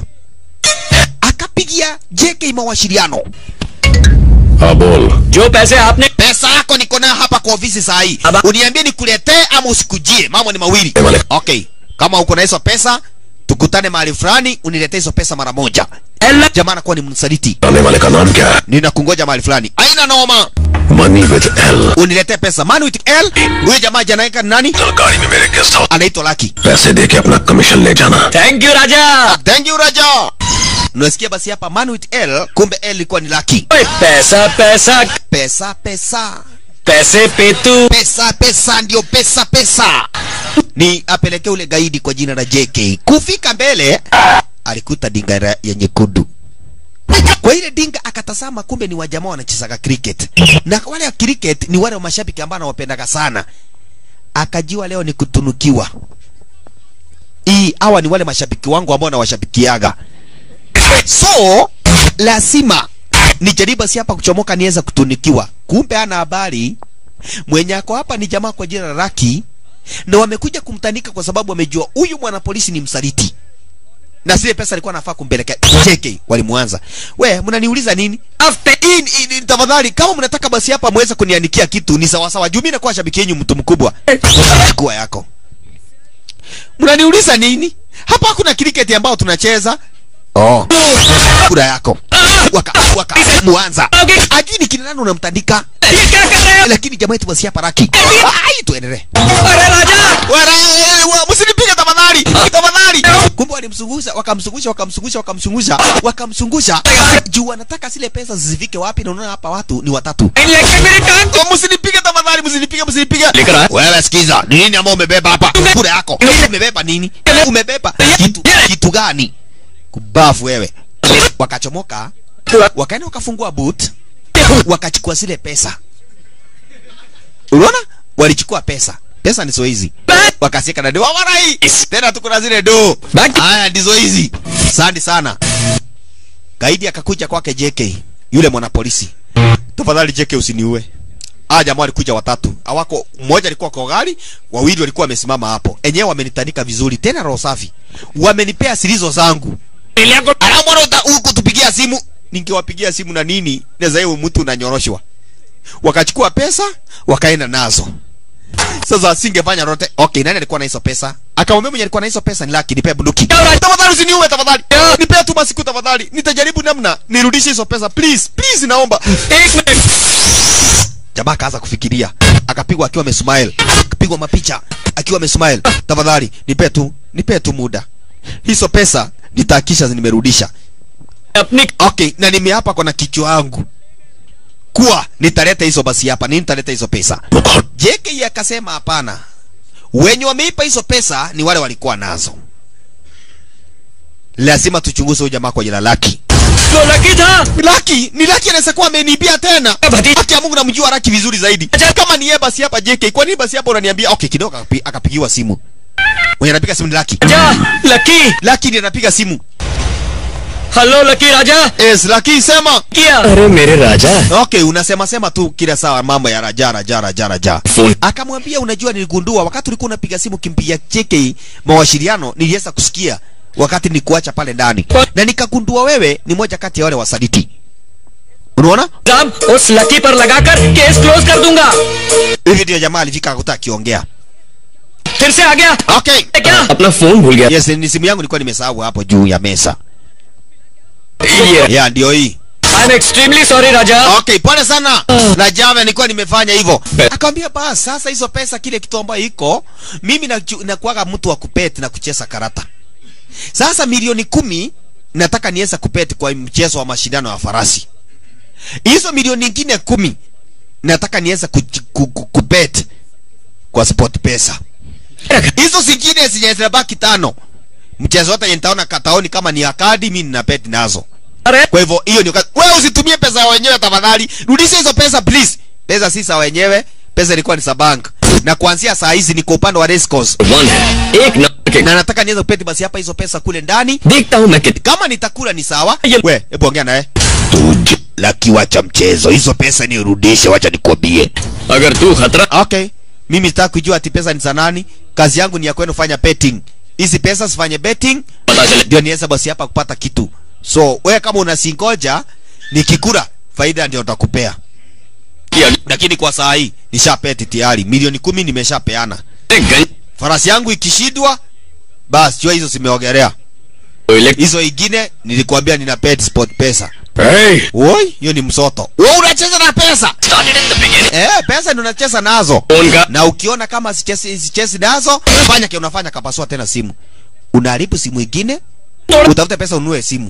akapigia JK mawasiliano हाँ बोल जो पैसे आपने pesa yako niko nayo hapa kwa ofisi saa hii Aba- uniambie nikuletee ama usikujie mambo ni mawili Male- okay kama uko na hizo pesa tukutane mahali fulani uniletee hizo pesa mara moja L jamaa anakuwa ni msaliti आने वाले का नाम क्या है ninakungoja mahali fulani aina noma money with L uniletee pesa man with l huyo jamaa janaeka ni nani कल गाड़ी में मेरे गेस्ट हाउस anaitwa laki पैसे दे के अपना कमीशन ले जाना thank you Raja thank you raja unasikia basi hapa man with l kumbe l ilikuwa ni laki ओए, पैसा पैसा pesa pesa पैसे पे तू pesa pesa ndio pesa pesa ni apelekee ule gaidi kwa jina la JK kufika mbele alikuta dinga ra- ya nyekundu kwa ile dinga akatazama kumbe ni wajamaa wanachezaga cricket na wale wa cricket ni wale wa mashabiki ambao anawapendaga sana akajua leo ni kutunukiwa hii hawa ni wale mashabiki wangu ambao nawashabikiaga so lazima nijaribu si hapa kuchomoka niweza kutunikiwa kumbe ana habari mwenye ako hapa ni jamaa kwa jina la Raki na wamekuja kumtandika kwa sababu wamejua huyu mwanapolisi ni msaliti na zile pesa alikuwa anafaa kumpelekea JK walimwanza we mnaniuliza nini after in, in, in tafadhali kama mnataka basi hapa muweze kuniandikia kitu ni sawa sawa juu mimi nakuwa shabiki yenu mtu mkubwa chukua yako mnaniuliza nini hapa hakuna cricket ambao tunacheza oh kura yako waka waka muanza ajini kina nani unamtandika ये क्या कर रहे हो lakini jamaa yetu basi hapa raki ai tuendelee अरे राजा Wara- wa- msinipige tafadhali tafadhali kumbe walimsungusha wakamsungusha wakamsungusha wakamsungusha wakamsungusha juu wanataka zile pesa zisifike wapi na unaona hapa watu ni watatu लेके मेरी टांग Oh, msinipige tafadhali msinipige msinipige लेकर आ wewe sikiza ni nini ambao umebeba hapa kura yako umebeba nini umebeba kitu kitu gani kubafu wewe wakachomoka wakaenda wakafungua boot wakachukua zile pesa unaona walichukua pesa pesa ndizo hizi wakasieka na do wawarai tena tuko na zile do Baki. haya ndizo hizi asante sana gaidi akakuja kwake JK yule mwanapolisi tafadhali JK usiniue Ah jamaa walikuja watatu. Hawako mmoja alikuwa kwa gari, wawili walikuwa wamesimama hapo. Enyewe wamenitanika vizuri tena roho safi. Wamenipea silizo zangu. Alafu mbona huku tupigia simu? Ningewapigia simu na nini? Naweza yeye mtu unanyoroshwa. Wakachukua pesa, wakaenda nazo. Sasa singefanya lolote. Okay, nani alikuwa na hizo pesa? Akamwambia mwenye alikuwa na hizo pesa ni Lucky, nipe bunduki. Tafadhali usiniue tafadhali. Nipe tu masiku tafadhali. Nitajaribu namna nirudishe hizo pesa please. Please naomba. एक minute jamaa akaanza kufikiria akapigwa akiwa amesmile akapigwa mapicha akiwa amesmile tafadhali nipe tu nipe tu muda hizo pesa nitahakisha nimerudisha अपनी okay na nimeapa kwa na kichwa yangu kuwa nitaleta hizo basi hapa nini nitaleta hizo pesa JK akasema hapana wenye wameipa hizo pesa ni wale walikuwa nazo lazima tuchunguze huyu jamaa kwa jina laki तो Lucky था Laki, ni Laki anaweza kuwa ameniibia tena. Bahati- Haki ya Mungu namjua Laki vizuri zaidi. Kama ni yeye basi hapa JK, kwa nini basi hapa unaniambia okay kidogo akapi, akapigiwa simu. mwenye anapiga simu ni Lucky. Raja Lucky Lucky ndiye anapiga simu. Hello Lucky Raja Yes, Lucky sema. किया अरे मेरे राजा Okay, unasema sema tu kila saa mambo ya raja raja raja raja. Akamwambia unajua, niligundua wakati ulikuwa unapiga simu kimpigia cheki mawasiliano, niliweza kusikia wakati nikuacha pale ndani, na nikagundua wewe ni moja kati ya wale wasaliti. Unaona? साहब उस लकी पर लगाकर case close कर दूंगा Hivi ndio jamaa alifika akakuta akiongea. फिर से आ गया Okay. क्या अपना फोन भूल गया Yes, ni simu yangu nilikuwa nimesahau hapo juu ya mesa. ये Yeah, ndio hii. I am extremely sorry Raja Okay, pole sana. Na jana nilikuwa nimefanya hivyo. Akamwambia basi sasa hizo pesa kile kitu ambayo iko, mimi na nakuaga mtu wa kupeti na kucheza karata. Sasa milioni kumi nataka niweza kupeti kwa mchezo wa mashindano ya farasi. Hizo milioni nyingine kumi nataka niweza ku, ku, ku, kupeti kwa sport pesa. Hizo zingine zenye zinabaki tano. Mchezo wote yenye nitaona kataoni kama ni akadi mimi nina bet nazo. अरे Kwa hivyo hiyo ni wakati. Wewe usitumie pesa ya wenyewe tafadhali. Rudisha hizo pesa please. Pesa si za wenyewe, pesa ilikuwa ni za bank. Na kuanzia saa hizi niko upande wa race course. One है एक नंबर के Na nataka niweze kupeti basi hapa hizo pesa kule ndani. देखता हूँ मैं कितने Kama nitakula ni sawa. Ye- We, hebu ongea naye. Tuj, laki wacha mchezo. Hizo pesa ni urudishe, wacha nikwambie. अगर तू खतरा Okay. Mimi sitaki kujua ati pesa ni za nani. Kazi yangu ni ya kwenda kufanya betting. Hizi pesa sifanye betting पता चले ndio niweze basi hapa kupata kitu. So wewe kama unasingoja nikikula faida ndio utakupea. कि अगले lakini kwa saa hii nishapeti tayari milioni kumi nimeshapeana गंज farasi yangu ikishindwa basi jua hizo zimeogelea hizo ingine nilikwambia nina pet sport pesa Hey! woi hiyo ni msoto wewe unacheza na pesa Started in the beginning. eh pesa ndio unacheza nazo phone का na ukiona kama sichezi sichezi nazo fanya kile unafanya kapasua tena simu unaharibu simu ingine utafute pesa ununue simu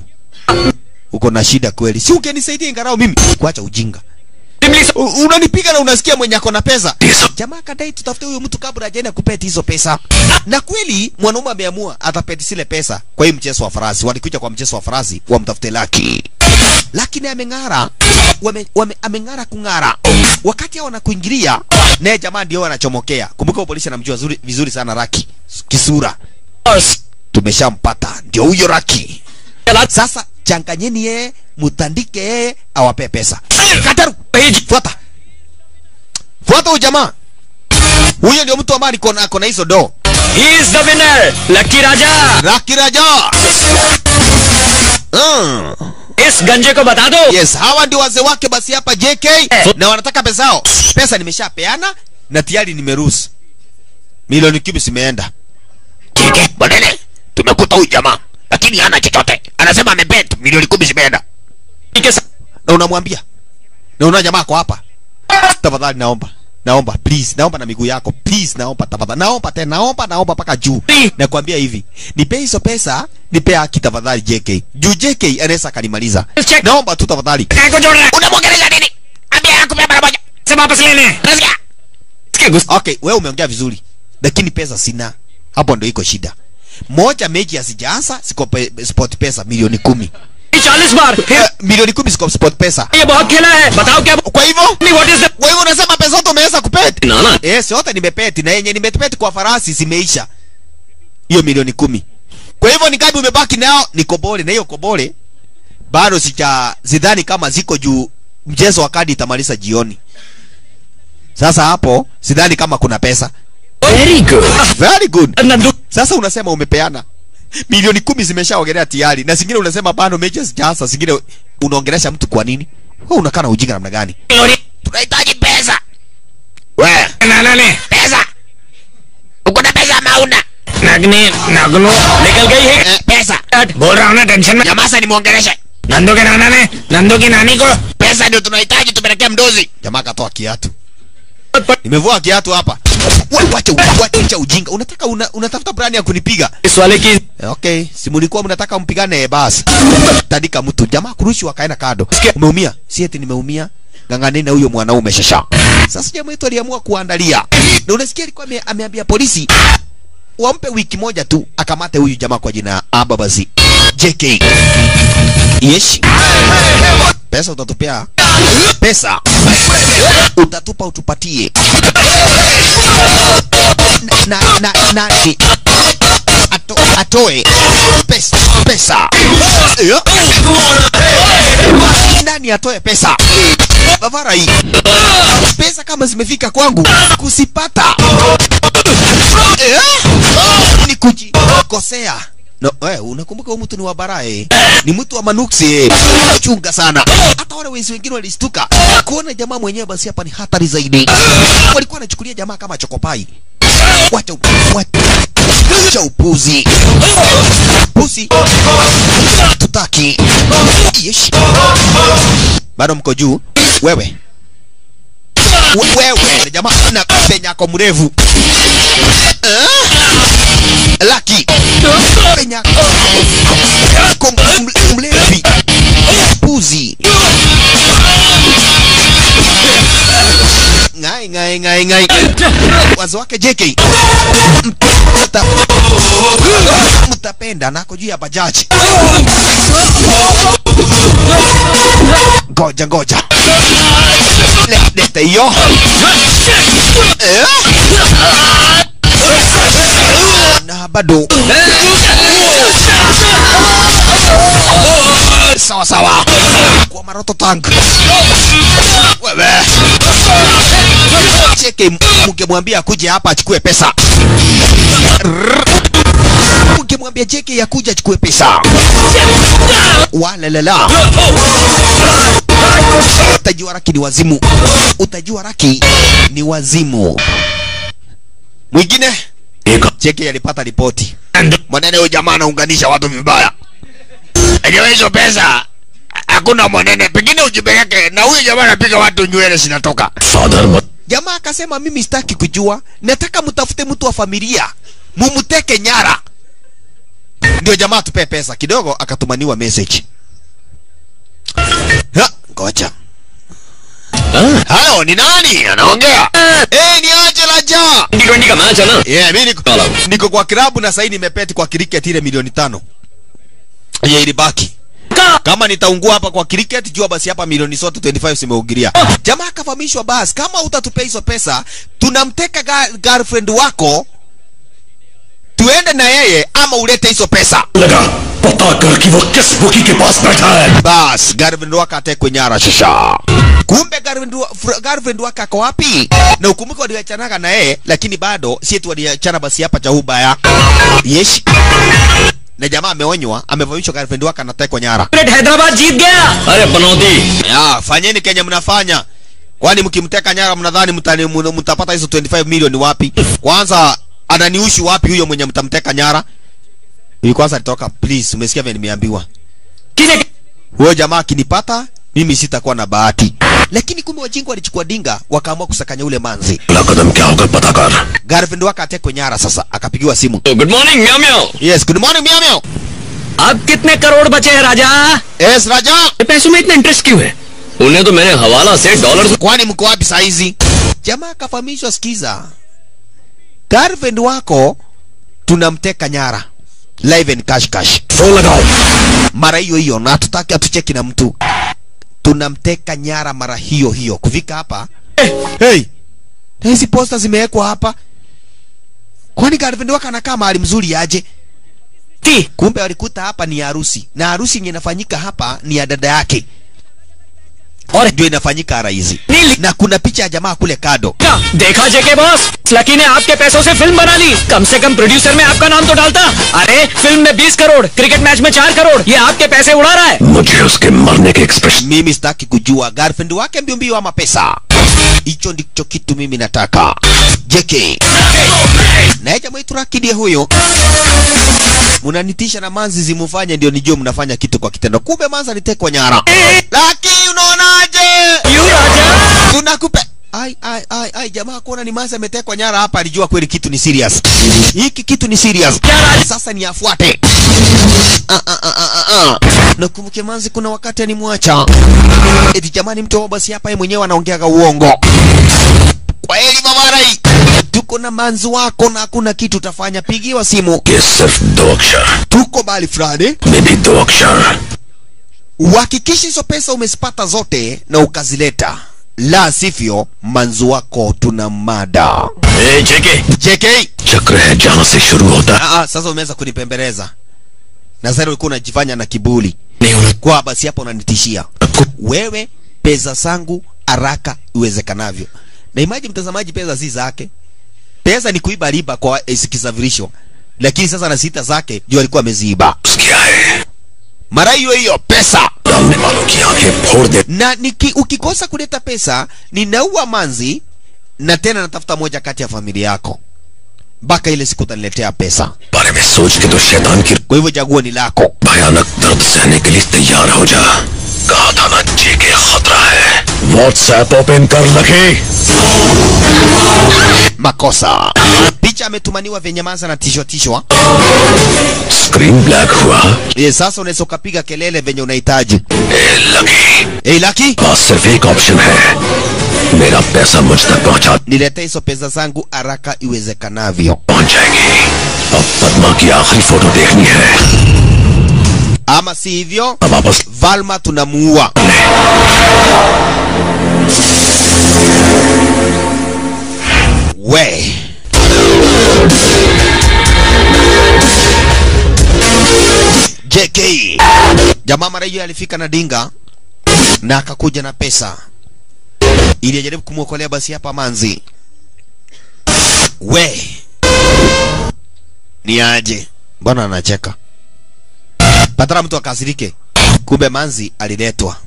uko na shida kweli si ungenisaidia ingarao mimi kuacha ujinga U- unanipiga na unasikia mwenye ako na pesa jamaa kadai tutafute huyo mtu kabla hajaenda kupeti hizo pesa na kweli mwanaume ameamua atapeti zile pesa kwa hii mchezo wa farasi walikuja kwa mchezo wa farasi wamtafute laki lakini ameng'ara wame, wame, ameng'ara kung'ara wakati hao wanakuingilia naye jamaa ndio wanachomokea kumbuka huyo polisi anamjua zuri, vizuri sana raki kisura tumeshampata ndio huyo raki sasa changanyeni yeye mutandike yeye awape pesa kataru fuata fuata huyu jamaa huyo ndio mtu ambaye alikuwa na- ako na hizo do He is the winner, Lucky Raja. raki raja mm. इस गंजे को बता दो yes hawa ndio wazee wake basi hapa jk na wanataka pesa yao pesa nimeshapeana na tayari nimeruhusu milioni kumi zimeenda Kike, Bonene, tumekuta huyu jamaa lakini hana chochote. Anasema amebet milioni kumi zimeenda. के साथ na unamwambia na una jamaa ako hapa tafadhali naomba naomba please naomba na miguu yako please naomba tafadhali naomba tena naomba naomba mpaka juu nakwambia hivi nipe hizo pesa nipe haki tafadhali JK juu JK anaweza akanimaliza Check. naomba tu tafadhali को जोड़ रहा है Unamwongeleza nini? Ambia akupe mara moja. से वापस लेने Nasikia? इसके गुस्से okay wewe umeongea vizuri lakini pesa sina hapo ndo iko shida moja mechi hazijaanza siko pe, sport pesa milioni kumi चालीस बार फिर eh, milioni kumi siko sport pesa ये बहुत खेला है बताओ क्या kwa hivyo what is kwa hivyo unasema pesa zote umeweza kupeti ना ना Eh, yote nimepeti na yenye nimepeti kwa farasi zimeisha. Hiyo milioni kumi. Kwa hivyo ni ngapi umebaki nao? Ni kobole na hiyo kobole bado sija zidhani kama ziko juu mchezo wa kadi itamaliza jioni. Sasa hapo sidhani kama kuna pesa. Very good Very good. Nandu Sasa unasema umepeana milioni kumi zimeshaongelea tayari na zingine unasema bado mechi hazijaanza, zingine unaongelesha mtu kwa nini? Wewe unakaa na ujinga namna gani? Tunahitaji pesa. We, नाना ने pesa. Uko na pesa ama huna? नगनी नगनू निकल गई है Eh, pesa. बोल रहा हूँ ना टेंशन में Nyamaza nimwongeleshe. नंदू के नाना ने नंदू की नानी को Pesa ndio tunahitaji tupelekee mdozi. Jamaa akatoa kiatu. Nimevua kiatu hapa. Wewe wacha wacha ujinga. Unataka una, unatafuta plani ya kunipiga. इस वाले की Okay, si mlikuwa mnataka mpigane basi. Tandika mtu. Jamaa kurushi wakaenda kado. Umeumia? Si eti nimeumia. Ng'ang'aneni na huyo mwanaume shasha. Sasa jamaa wetu aliamua kuandalia. Na unasikia alikuwa ame, ameambia polisi wampe wiki moja tu akamate huyu jamaa kwa jina Ababazi. JK. Yes. Pesa utatupea. Pesa utatupa utupatie. Na na na, na atoe pesa pesa Eh? nani atoe pesa bavara hii pesa kama zimefika kwangu kusipata Eh? ni kujikosea no, eh, unakumbuka huyu mtu ni wa barae ni mtu wa manuksi eh. chunga sana hata wale wezi wengine walistuka kuona jamaa mwenyewe basi hapa ni hatari zaidi walikuwa wanachukulia jamaa kama chokopai wacha u- wacha upuzi puzi tutaki Yesh. bado mko juu wewe We- wewe jamaa na penyako mrefu Eh? laki penyako mle- mlevi puzi ngai ngai ngai ngai wazo wake JK Mta- mtapenda nako juu ya bajaji ngoja ngoja Le- lete hiyo Eh? na bado sawa sawa kwa maroto tank wewe cheke mngemwambia akuje hapa achukue pesa Rrrr. mngemwambia cheke akuje achukue pesa walalala utajua raki ni wazimu utajua raki ni wazimu mwingine cheke alipata ripoti mwanene huyu jamaa anaunganisha watu vibaya Enyewe hizo pesa hakuna mwanene, pengine ujipeleke na huyu jamaa anapiga watu nywele zinatoka. Father jamaa akasema mimi sitaki kujua nataka mtafute mtu wa familia mumteke nyara ndio jamaa tupe pesa kidogo akatumaniwa message Ha, ngoja halo ni nani anaongea eh ni Angela Ja T twenty का match है ना yeah mimi niko, niko kwa klabu na sasa nimepeti kwa cricket ile milioni tano ye ilibaki kama nitaungua hapa kwa cricket jua basi hapa milioni zote 25 zimeugiria jamaa akafahamishwa basi kama utatupea hizo pesa tunamteka ga girlfriend wako tuende na yeye ama ulete hizo pesa लगा पता कर कि वो किस बुकी के पास बैठा है bas girlfriend wako atekwe nyara shasha kumbe girlfriend wa- fr- girlfriend wake ako wapi na ukumbuke waliachanaga na yeye lakini bado si eti waliachana basi hapa cha ubaya yes na jamaa ameonywa amevamishwa girlfriend wake anatekwa nyara Hyderabad जीत गया अरे बनौती ya fanyeni kenye mnafanya kwani mkimteka nyara mnadhani mtani- mna- mtapata hizo 25 milioni wapi kwanza ananiushi wapi huyo mwenye mtamteka nyara ili kwanza alitoka please umesikia vile nimeambiwa huyo jamaa akinipata mimi sitakuwa na bahati lakini kumbe wajinga walichukua dinga wakaamua kusakanya ule manzi अगला कदम क्या होगा पता कर girlfriend wake atekwe nyara sasa akapigiwa simu good morning म्याओ म्याओ yes good morning miao miao अब कितने करोड़ बचे हैं राजा yes raja पैसों में इतना इंटरेस्ट क्यों है उन्हें तो मैंने हवाला से dollar kwani mko wapi saa hizi jamaa akafahamishwa sikiza girlfriend wako tunamteka nyara live and cash cash phone लगाओ mara hiyo hiyo na hatutaki hatucheki na mtu tunamteka nyara mara hiyo hiyo kufika hapa hey, na hizi posta zimewekwa hapa kwani girlfriend wako anakaa mahali mzuri aje थी kumbe walikuta hapa ni harusi na harusi yenye inafanyika hapa ni ya dada yake और ndio inafanyika rahisi नीली na kuna picha ya jamaa kule kado का देखा जेके boss lucky ने आपके पैसों से फिल्म बना ली कम से कम प्रोड्यूसर में आपका नाम तो डालता अरे फिल्म में 20 करोड़ क्रिकेट मैच में 4 करोड़ ये आपके पैसे उड़ा रहा है मुझे उसके मरने के expression mimi sitaki kujua girlfriend wake mbio mbio ama pesa hicho ndicho kitu mimi nataka jk naye jamaa itu Raki ndiye huyo munanitisha na manzi zimufanye ndio nijue mnafanya kitu kwa kitendo kumbe manzi alitekwa nyara laki unaonaje tunakupe ai ai ai ai jamaa kuona ni manzi ametekwa nyara hapa alijua kweli kitu ni serious hiki kitu ni serious sasa ni afuate ah, ah, ah, ah, ah. nakumbuke manzi kuna wakati animwacha eti jamani mtu basi hapa yeye mwenyewe anaongeaga uongo kwa heli mamarai tuko na manzi wako na hakuna kitu utafanya pigiwa simu ये सिर्फ दो अक्षर tuko bali fulani में भी दो अक्षर uhakikishe hizo pesa umezipata zote na ukazileta la sivyo manzu wako tuna mada ए जेके JK चक्र है जहाँ से शुरू होता है ah, ah, sasa umeanza kunipembeleza na sasa ulikuwa unajifanya na kiburi नहीं होना kwa basi hapo unanitishia wewe pesa zangu haraka iwezekanavyo na imagine mtazamaji pesa si zake pesa ni kuiba riba kwa zikisafirishwa lakini sasa na sita zake juu alikuwa ameziiba क्या है mara hiyo hiyo pesa डालने वालों की आंखें फोड़ दे na niki, ukikosa kuleta pesa ninaua manzi na tena natafuta moja kati ya familia yako mpaka ile siku utaniletea pesa बारे में सोच के तो शैतान की kwa hivyo chaguo ni lako भयानक दर्द सहने के लिए तैयार हो जा कहा था ना जेके खतरा है व्हाट्सएप ओपन कर लगे makosa picha ametumaniwa vyenye manza na tishwa tishwa screen black हुआ ye sasa unaweza ukapiga kelele venye unahitaji ए लगी hey, laki पास सिर्फ एक ऑप्शन है मेरा पैसा मुझ तक पहुंचा nilete hizo pesa zangu haraka iwezekanavyo पहुंच जाएगी अब पद्मा की आखिरी फोटो देखनी है ama si hivyo अब वापस valma tunamuua we JK jamaa mara hiyo alifika na dinga na akakuja na pesa ili ajaribu kumwokolea basi hapa manzi we ni aje mbona anacheka patara mtu akasirike kumbe manzi aliletwa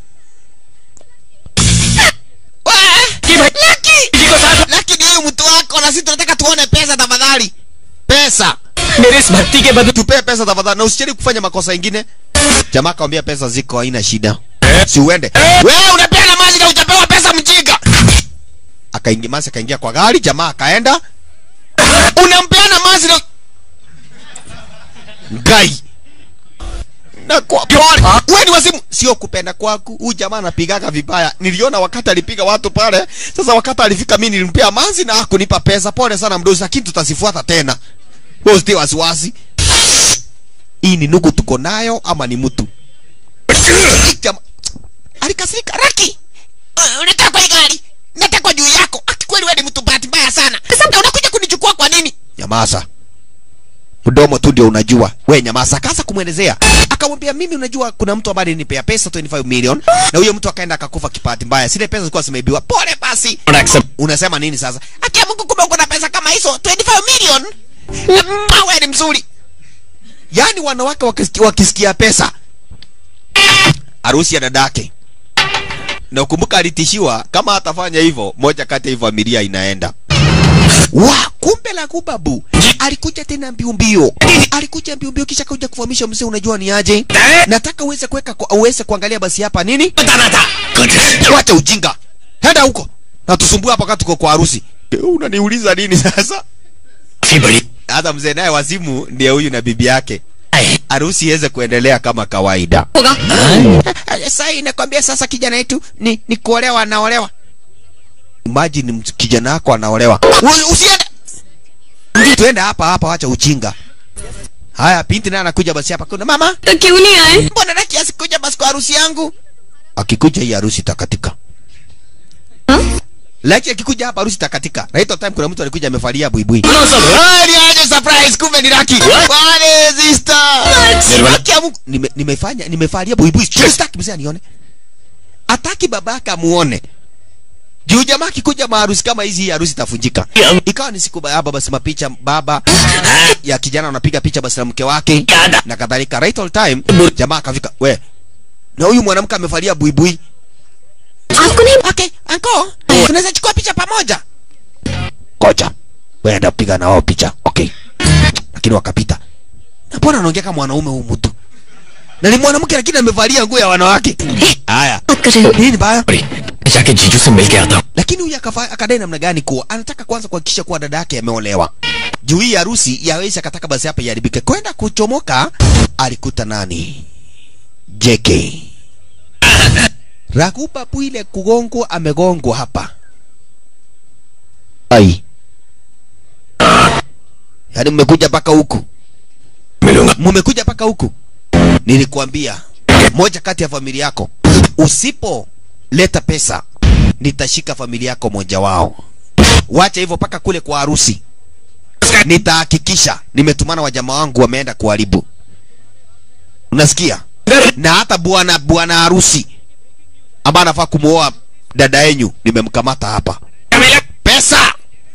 lakini huyu mtu wako na sisi tunataka tuone pesa tafadhali pesa मेरे इस भक्ति के बदले tupee pesa tafadhali na usicheli kufanya makosa ingine jamaa akamwambia pesa ziko haina shida si uende wewe unapeana maji na utapewa pesa mjinga akaingia masi akaingia kwa gari jamaa akaenda unampeana maji na gai na kwa pole wewe ni wazimu sio kupenda kwaku huyu jamaa anapigaga vibaya niliona wakati alipiga watu pale sasa wakati alifika mimi nilimpea mazi na hakunipa pesa pole sana mdozi lakini tutasifuata tena wewe usitie wasiwasi hii ni nugu tuko nayo ama ni mtu Jama- alikasirika raki Uh, unataka kwa hii gari nataka juu yako Ati kweli wewe ni mtu bahati mbaya sana sasa unakuja kunichukua kwa nini nyamaza mdomo tu ndio unajua we nyamaza akaanza kumwelezea akamwambia mimi unajua kuna mtu ambaye alinipea pesa 25 million na huyo mtu akaenda akakufa kipati mbaya zile pesa zilikuwa zimeibiwa pole basi unasema nini sasa akia mungu kumbe uko na pesa kama hizo 25 million Mm, wewe ni mzuri yaani wanawake wakisikia, wakisikia pesa harusi ya dadake na ukumbuka alitishiwa kama atafanya hivyo moja kati ya hii familia inaenda wa kumbe la kubabu alikuja tena mbio mbio alikuja mbio mbio kisha kuja kufahamisha mzee unajua ni aje nataka uweze kuweka kwa- uweze kuangalia basi hapa nini wacha ujinga henda huko na tusumbue hapa wakati tuko kwa harusi Eh, unaniuliza nini sasa hata mzee naye wazimu ndiye huyu na bibi yake harusi iweze kuendelea kama kawaida sasa inakwambia sasa kijana yetu ni, ni kuolewa anaolewa imagine mtu- kijana wako anaolewa U- usiende tuende hapa hapa wacha uchinga haya binti naye anakuja basi hapa kuna mama तो क्यों नहीं आए mbona raki asikuja basi kwa harusi yangu akikuja hii harusi takatika Laki akikuja hapa harusi takatika. Na hiyo time kuna mtu alikuja amevalia buibui. Ah, ni aje surprise kumbe ni Laki. Wale sister. Laki ya Mungu nime, nimefanya nimevalia buibui. Sitaki mzee anione. Ataki babaka muone. Juu jamaa akikuja maharusi kama hizi hii harusi itafunjika. Ikawa ni siku baba basi mapicha baba ya kijana anapiga picha basi na mke wake na kadhalika. Right all time jamaa akafika. We. Na huyu mwanamke amevalia buibui. आपको नहीं okay anko tunaweza chukua picha pamoja Koja. Wewe enda piga na wao picha. Okay. Lakini wakapita. Na mbona anaongea kama mwanaume huyu mtu? Na ni mwanamke lakini amevalia nguo ya wanawake. Haya. बात कर रहे हो Nini baya? जाके जीजू से मिल के आता हूँ Lakini huyu akafa- akadai namna gani kuwa anataka kwanza kuhakikisha kuwa dada yake ameolewa. Juu hii harusi ya Aisha akataka basi hapa iharibike. Kwenda kuchomoka alikuta nani? JK. Rakupa Bwile kugongwa amegongwa hapa. Ai. Yaani mmekuja mpaka huku. मिलूंगा Mmekuja mpaka huku. Nilikuambia moja kati ya familia yako usipoleta pesa nitashika familia yako moja wao wacha hivyo mpaka kule kwa harusi nitahakikisha nimetumana wajamaa wangu wameenda kuharibu unasikia na hata bwana bwana harusi ambaye anafaa kumuoa dada yenyu nimemkamata hapa pesa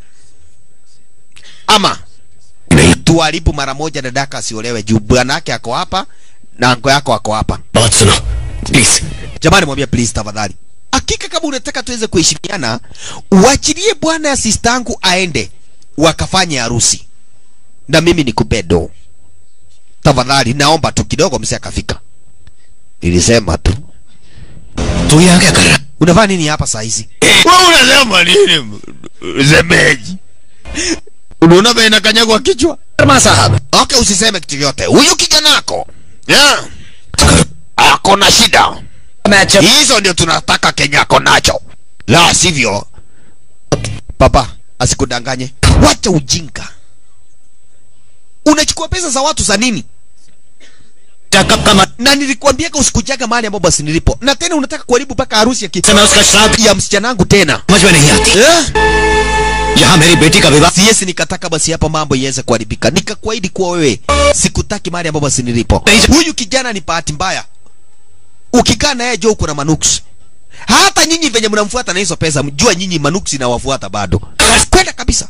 ama tuharibu mara moja dadaka asiolewe juu bwana yake ako hapa na anko yako ako hapa बात सुनो please jamani mwambie please tafadhali hakika kama unataka tuweze kuheshimiana uachilie bwana ya sistangu aende wakafanye harusi na mimi nikupe do tafadhali naomba tu kidogo mse akafika nilisema tu तू यहाँ क्या कर रहा unavaa nini hapa saa hizi wewe unasema nini zemeji unaona vile inakanyagwa kichwa Sharma साहब okay usiseme kitu yote huyu kijanako yeah. ako na shida मैं जब hizo ndio tunataka kenya ako nacho la sivyo papa asikudanganye wacha ujinga unachukua pesa za watu za nini कब का मत na nilikuambiaga usikujaga mahali ambapo basi nilipo na tena unataka kuharibu mpaka harusi ya, ki... मैं उसका श्राप ya msichana tena समझ में नहीं आती eh? यहाँ मेरी बेटी का विवाह siesi nikataka basi hapa mambo iweze kuharibika nikakuahidi kuwa wewe sikutaki mahali ambapo basi nilipo Deja- huyu kijana ni bahati mbaya ukikaa naye jo uko na manuksi hata nyinyi venye mnamfuata na hizo pesa mjua nyinyi manuksi nawafuata bado kwenda kabisa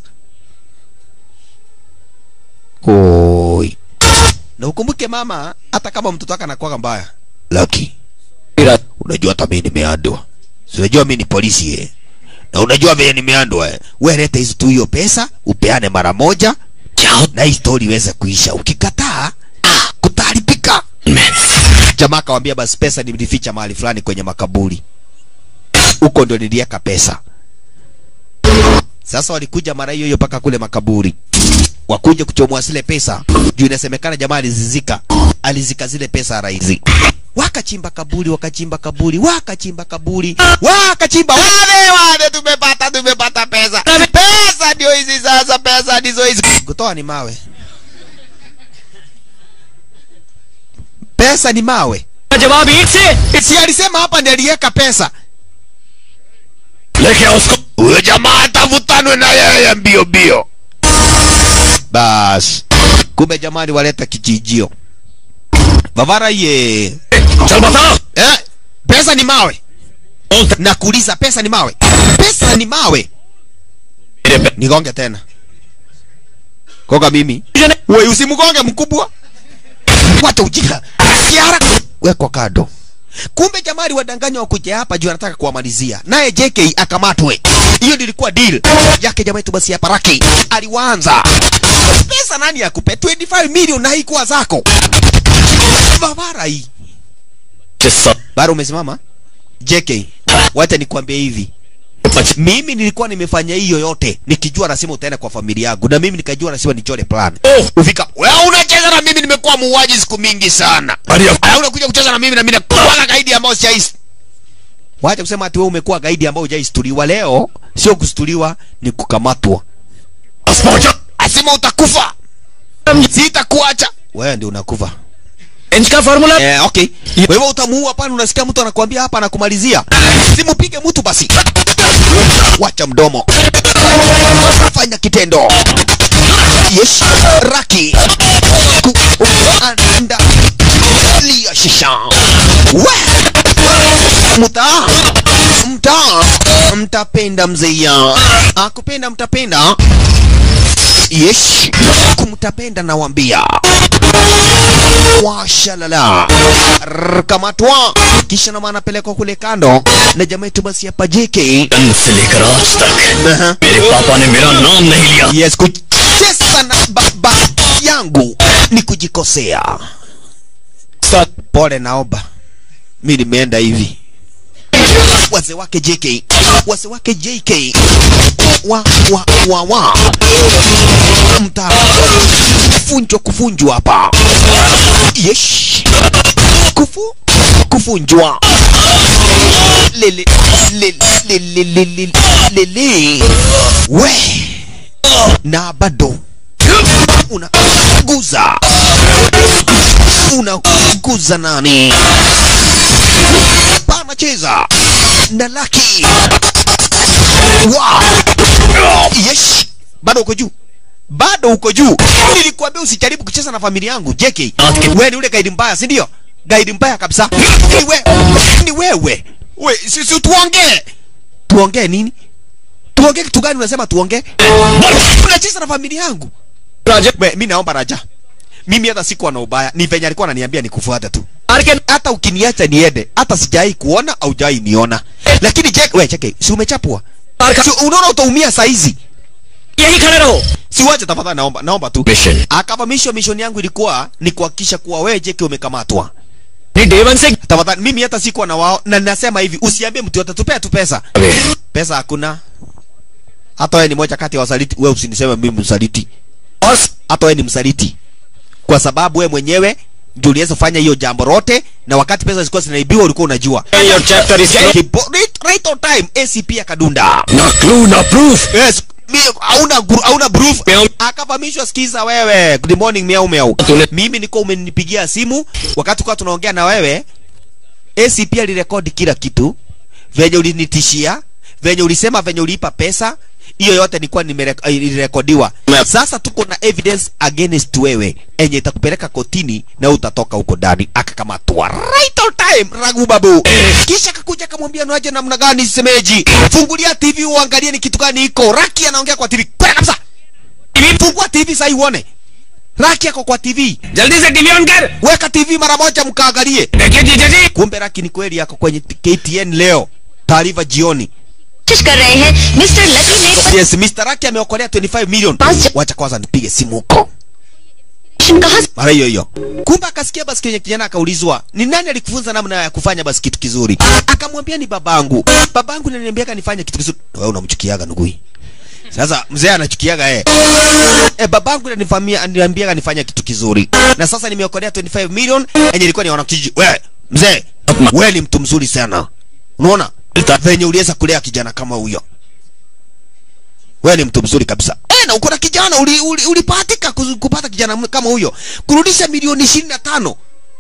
Oi. na ukumbuke mama hata kama mtoto wake anakuwaga mbaya laki unajua hata mimi nimeandwa Si unajua mimi ni polisi eh na unajua vile nimeandwa eh wewe leta hizo tu hiyo pesa upeane mara moja जाओ na hii story iweze kuisha ukikataa ah, kutaribika jamaa akawambia basi pesa nilificha mahali fulani kwenye makaburi huko ndio niliweka pesa sasa walikuja mara hiyo hiyo mpaka kule makaburi wakuja kuchomoa zile pesa juu inasemekana jamaa alizizika alizika zile pesa rahisi wakachimba kaburi wakachimba kaburi wakachimba kaburi wakachimba wale wale tumepata tumepata pesa pesa ndio hizi sasa pesa ndizo hizi kutoa ni mawe pesa ni mawe जवाब ईट से si alisema hapa ndiye aliweka pesa लेके आओ उसको huyo jamaa atavutanwe na yeye mbio mbio bas kumbe jamani waleta kijijio bavara ye चल बताओ eh, pesa ni mawe बोल nakuuliza pesa ni mawe pesa ni mawe मेरे पे nigonge tena koga mimi ने we usimgonge mkubwa wacha ujinga kiara wekwa kado kumbe jamani wadanganya wakuja hapa juu anataka kuwamalizia naye JK akamatwe hiyo ndio ilikuwa deal yake jamaa yetu basi hapa Raki aliwaanza pesa nani akupe 25 million na haikuwa zako babara hii जिस bara umesimama JK wacha nikwambie hivi सब mimi nilikuwa nimefanya hiyo yote nikijua lazima utaenda kwa familia yangu na mimi nikajua lazima nichore plan Oh. ufika wewe unacheza na mimi nimekuwa muuaji siku mingi sana बढ़िया Aya, unakuja kucheza na mimi na mimi nakuwa gaidi ambao sijaisi wacha kusema ati wewe umekuwa gaidi ambao hujaistuliwa leo sio kustuliwa ni kukamatwa बस पहुंचो asema utakufa sitakuacha wewe ndio unakufa inch का formula eh, okay kwa hivyo utamuua pale unasikia mtu anakuambia hapa anakumalizia simpige mtu basi wacha mdomo fanya kitendo yes raki kuanda lia shisha we mta mta mtapenda mzeia akupenda mtapenda yes kumtapenda nawambia washalala Rrr, kamatwa kisha nama anapelekwa kule kando na jamaa yetu basi hapa JK जन्म से लेकर आज तक Aha. मेरे पापा ने मेरा नाम नहीं लिया yes kucheza na baba yangu ni kujikosea pole naomba mi nimeenda hivi wazee wake JK wazee wake JK wa wa wa wa mta kufunjwa kufunjwa hapa yes kufu kufunjwa lele lele lele lele lele we na bado unaguza unaguza nani panacheza na laki Wow. Yes. Bado uko juu. Bado uko juu. Nilikwambia usijaribu kucheza na familia yangu, JK. Wewe ni ule gaidi mbaya, si ndio? Gaidi mbaya kabisa. Ni wewe. Ni wewe. We, sisi tuongee. Tuongee nini? Tuongee kitu gani unasema tuongee? Unacheza na familia yangu. Raja We, mimi naomba Raja. Mimi hata sikuwa na ubaya. Ni venye alikuwa ananiambia nikufuate tu. मार के Hata ukiniacha niende, hata sijai kuona au jai niona. Lakini Jack, we cheke, si umechapwa? मार Si खा unaona utaumia saa hizi. यही खड़े रहो Siwache tafadhali naomba, naomba tu. Mission Akavamisho mission yangu ilikuwa ni kuhakikisha kuwa wewe Jake umekamatwa. नहीं day one से Tafadhali mimi hata sikuwa na wao na ninasema hivi usiambie mtu yote tupea tu pesa. Pesa hakuna. Hata wewe ni moja kati ya wasaliti, wewe usiniseme mimi msaliti. और Hata wewe ni msaliti. Kwa sababu wewe mwenyewe ndio uliweza kufanya hiyo jambo lote na wakati pesa zilikuwa zinaibiwa ulikuwa unajua. Your chapter is Kibo- right, right on time ACP akadunda. ना clue ना proof Yes, mi- hauna gru- hauna proof. Meow. Akavamishwa, sikiza wewe. Good morning miau miau. Tule- Mimi niko umenipigia simu wakati kwa tunaongea na wewe. ACP alirekodi kila kitu. Venye ulinitishia, venye ulisema venye uliipa pesa, hiyo yote nilikuwa nimerek- eh, ilirekodiwa. Meow. Sasa tuko na evidence against wewe enye itakupeleka kotini na utatoka huko ndani. Akakamatwa right on time, ragu babu. Kisha akakuja akamwambia naje namna gani semeji, fungulia TV uangalie ni kitu gani iko. Raki anaongea kwa TV kwenda kabisa. Fungua TV sasa uone. Raki ako kwa TV. जल्दी से TV on कर Weka TV mara moja mkaangalie. देखिए जीजा जी Kumbe Raki ni kweli yako kwenye KTN leo. Taarifa jioni. कोशिश कर रहे हैं mister Lucky ने Yes, Mr. Raki ameokolea 25 million. Bas- Wacha kwanza nipige simu huko. परीक्षण कहा Mara hiyo hiyo. Kumbe akasikia basi kwenye kijana akaulizwa, "Ni nani alikufunza namna ya kufanya basi kitu kizuri?" Akamwambia ni babangu. Babangu ananiambia nifanye kitu kizuri. Wewe unamchukiaga ndugu hii. Sasa mzee anachukiaga eh. Eh, babangu ananifamia ananiambia nifanye kitu kizuri. Na sasa nimeokolea 25 million yenye ilikuwa ni wanakijiji. Wewe mzee, wewe ni mtu mzuri sana. Unaona? Venye uliweza kulea kijana kama huyo. Wewe ni mtu mzuri kabisa. Eh, na uko na kijana uli, uli, ulipatika kuzu- kupata kijana m- kama huyo. Kurudisha milioni 25.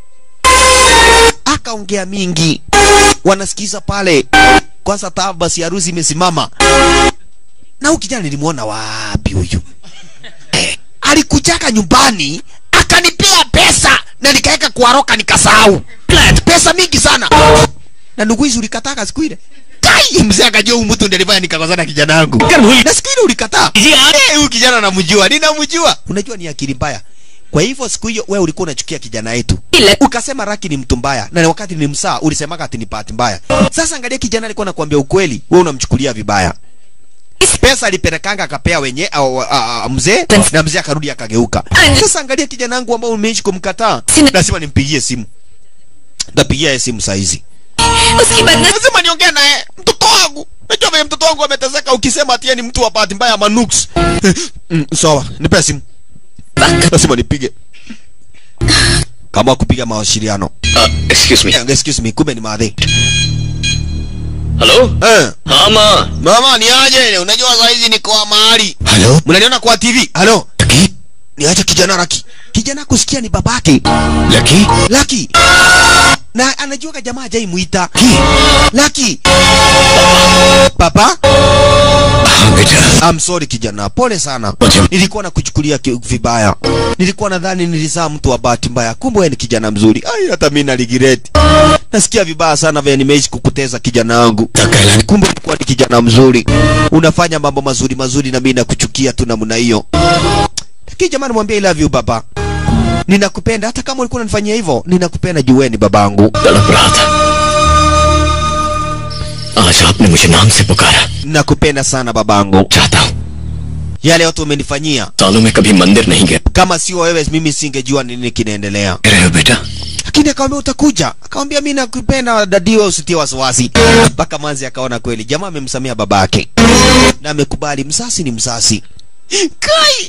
Akaongea mingi. Wanasikiza pale. Kwanza taa basi harusi imesimama. Na huyu kijana nilimuona wapi huyu? Eh, alikujaka nyumbani akanipea pesa na nikaweka kwa roka nikasahau. Pesa mingi sana. Na ndugu hizi ulikataka siku ile. Kai mzee akajua huyu mtu ndiye alifanya nikakosana na kijana wangu. Na siku ile ulikataa. Eh, huyu kijana namjua, ninamjua. Unajua ni akili mbaya. Kwa hivyo siku hiyo wewe ulikuwa unachukia kijana yetu. Ukasema Raki ni mtu mbaya na wakati ni msaa ulisemaga ati ni bahati mbaya. Sasa angalia kijana alikuwa anakuambia ukweli, wewe unamchukulia vibaya. Pesa alipelekanga akapea wenye au, a, a, mzee na mzee akarudi akageuka. Sasa angalia kijana wangu ambao umeishi kumkataa. Lazima nimpigie simu. Ndapigia yeye simu saa hizi. उसके बाद न Lazima niongee naye mtoto wangu. Najua vile mtoto wangu ameteseka ukisema ati yeye ni mtu wa bahati mbaya manux. mm, sawa, nipe simu. Lazima nipige. Kama kupiga mawasiliano. Excuse me Yeah, excuse me, kumbe ni madhi. Hello Eh, हाँ माँ mama ni aje? Unajua saa hizi niko mahali. Halo? Mnaniona kwa TV? Halo? Lucky? Niache kijana Raki. Kijana kusikia ni babake. Lucky? Laki. Na anajua ka jamaa hajai muita. Laki. Papa? हाँ बेटा I'm sorry kijana, pole sana. Wacha- Nilikuwa nakuchukulia ki- vibaya. Nilikuwa nadhani nilizaa mtu wa bahati mbaya, kumbe wewe ni kijana mzuri. Ai, hata mimi na regret. Nasikia vibaya sana vile nimeishi kukuteza kijana wangu. Takailan Kumbe ulikuwa ni kijana mzuri, unafanya mambo mazuri mazuri, na mimi nakuchukia tu namna hiyo. Lakini jamani, mwambie I love you baba, ninakupenda. Hata kama ulikuwa unanifanyia hivyo, ninakupenda juu wewe ni babangu. तड़प रहा था आज आपने मुझे नाम से पुकारा Nakupenda sana babangu. चाहता हूँ Yale yote umenifanyia, सालों में कभी मंदिर नहीं गया kama sio wewe, mimi singejua nini kinaendelea. रहे हो बेटा lakini akamwambia utakuja. Akamwambia mimi nakupenda dadio, usitie wasiwasi. Mpaka manzi akaona kweli jamaa amemsamia babake na amekubali, msasi ni msasi. Kai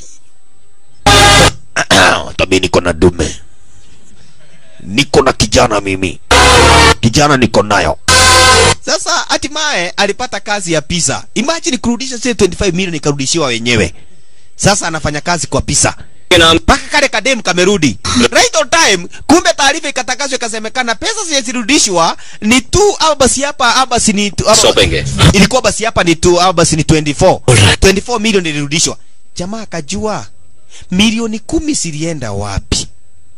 hata mimi niko na dume, niko na kijana mimi, kijana niko nayo. Sasa hatimaye alipata kazi ya pisa. Imagine kurudisha zile 25 milioni ikarudishiwa wenyewe. Sasa anafanya kazi kwa pisa के नाम mpaka kale kademu kamerudi right on time time kumbe taarifa ikatangazwa ikasemekana pesa zilizorudishwa ni tu au basi hapa au basi ni tu, au- सौंपेंगे ilikuwa basi hapa ni tu au basi ni 24 24 milioni ilirudishwa jamaa akajua milioni kumi zilienda wapi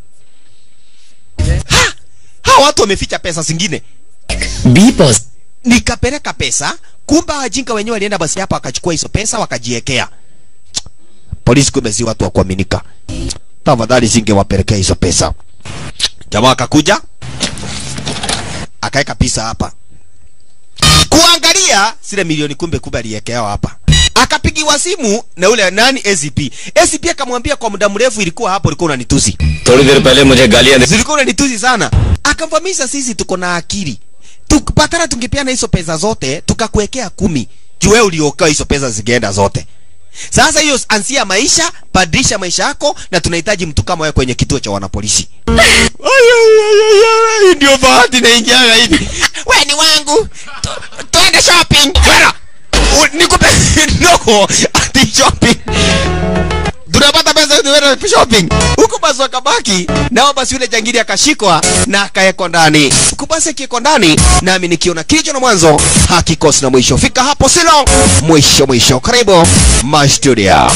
ha! hawa watu wameficha pesa zingine बी पॉज nikapeleka pesa kumbe wajinga wenyewe walienda basi hapa wakachukua hizo pesa wakajiekea polisi kumbe si watu wa kuaminika tafadhali singewapelekea hizo pesa jamaa akakuja akaweka pisa hapa kuangalia zile milioni kumbe kumbe aliekewa hapa akapigiwa simu na ule nani ACP ACP akamwambia kwa muda mrefu ilikuwa hapo ulikuwa unanitusi थोड़ी देर पहले मुझे गालियां दे zilikuwa unanitusi sana akamvamisha sisi tuko na akili tukipatana tungepeana hizo pesa zote tukakuwekea kumi juu wewe uliokoa hizo pesa zigeenda zote sasa hiyo ansia maisha badilisha maisha yako na tunahitaji mtu kama wewe kwenye kituo cha wanapolisi Ay, ay, ay, ay, ay, ndio bahati naingiaga hivi we ni wangu Tu- tuende shopping Kwenda. U- nikupe no ati shopping tunapata pesa tuende shopping huku basi wakabaki nao basi yule jangili akashikwa na akawekwa ndani huku basi akiwekwa ndani nami nikiona kilicho na mwanzo hakikosi na mwisho fika hapo silo mwisho mwisho karibu mastudio